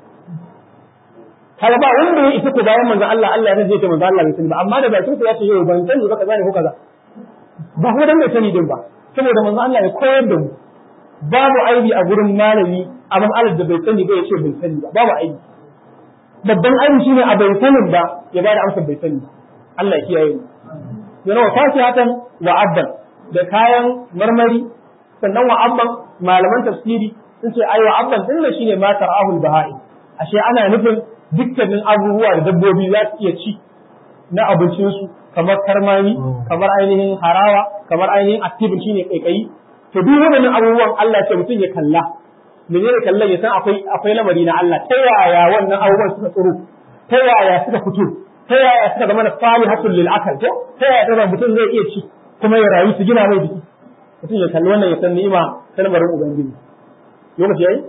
kaga ba wanda ya isa ko bayan manzo Allah Allah ya zai ce manzo Allah bai sani ba amma da bakin sa ya ce yau ban sani ba kaza ne ko kaza ba ko dan bai sani din ba saboda manzo Allah ya koyar da mu babu aibi a gurin malami amma Allah da bai sani ba ya ce bai sani ba babu aibi babban aibi shine a bai sanin ba ya bada amsar bai sani Allah ya kiyaye mu yana wa fasihatan wa abban da kayan marmari sannan wa abban malaman tafsiri sun ce ai wa abban din shine ma tarahul bahai ashe ana nufin dukkanin abubuwa da dabbobi za su iya ci na abincinsu kamar karmami kamar ainihin harawa kamar ainihin activin shine kaikayi to duk waɗannan abubuwan Allah ce mutum ya kalla menene kallon ya san akwai akwai lamari na Allah ta yaya wannan abubuwan suka tsoro ta yaya suka fito ta yaya suka zama na salihatul lil akal ko ta yaya da mutum zai iya ci kuma ya rayu su gina mai jiki mutum ya kalli wannan ya san ni'ima ta lamarin ubangiji lokaci yayi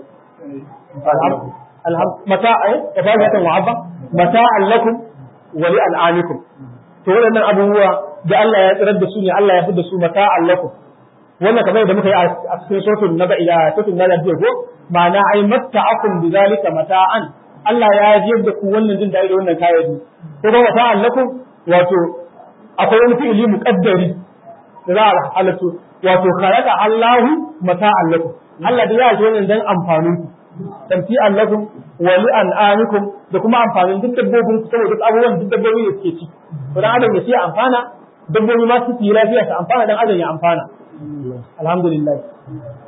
alham mata ay tafadatan wa abba mata'an lakum wa li al'amikum to waɗannan abubuwa da Allah ya tsirar da su ne Allah ya fi da su mata'an lakum wannan kamar da muka yi a cikin suratul naba ila suratul naba jiya ko ma'ana ai matta'akum bidhalika mata'an Allah ya jiyar da ku wannan jin daɗi da wannan kayayyaki ko ba mata'an lakum wato akwai wani fi'ili muqaddari da za a halatu wato khalaqa Allahu mata'an lakum Allah da ya ji wannan dan amfanin ku tamti'an lakum wa li an'amikum da kuma amfanin duk dabbobin ku saboda duk abubuwan duk dabbobi da suke ci to dan adam ya ci amfana dabbobi ma su yi lafiya su amfana dan adam ya amfana alhamdulillah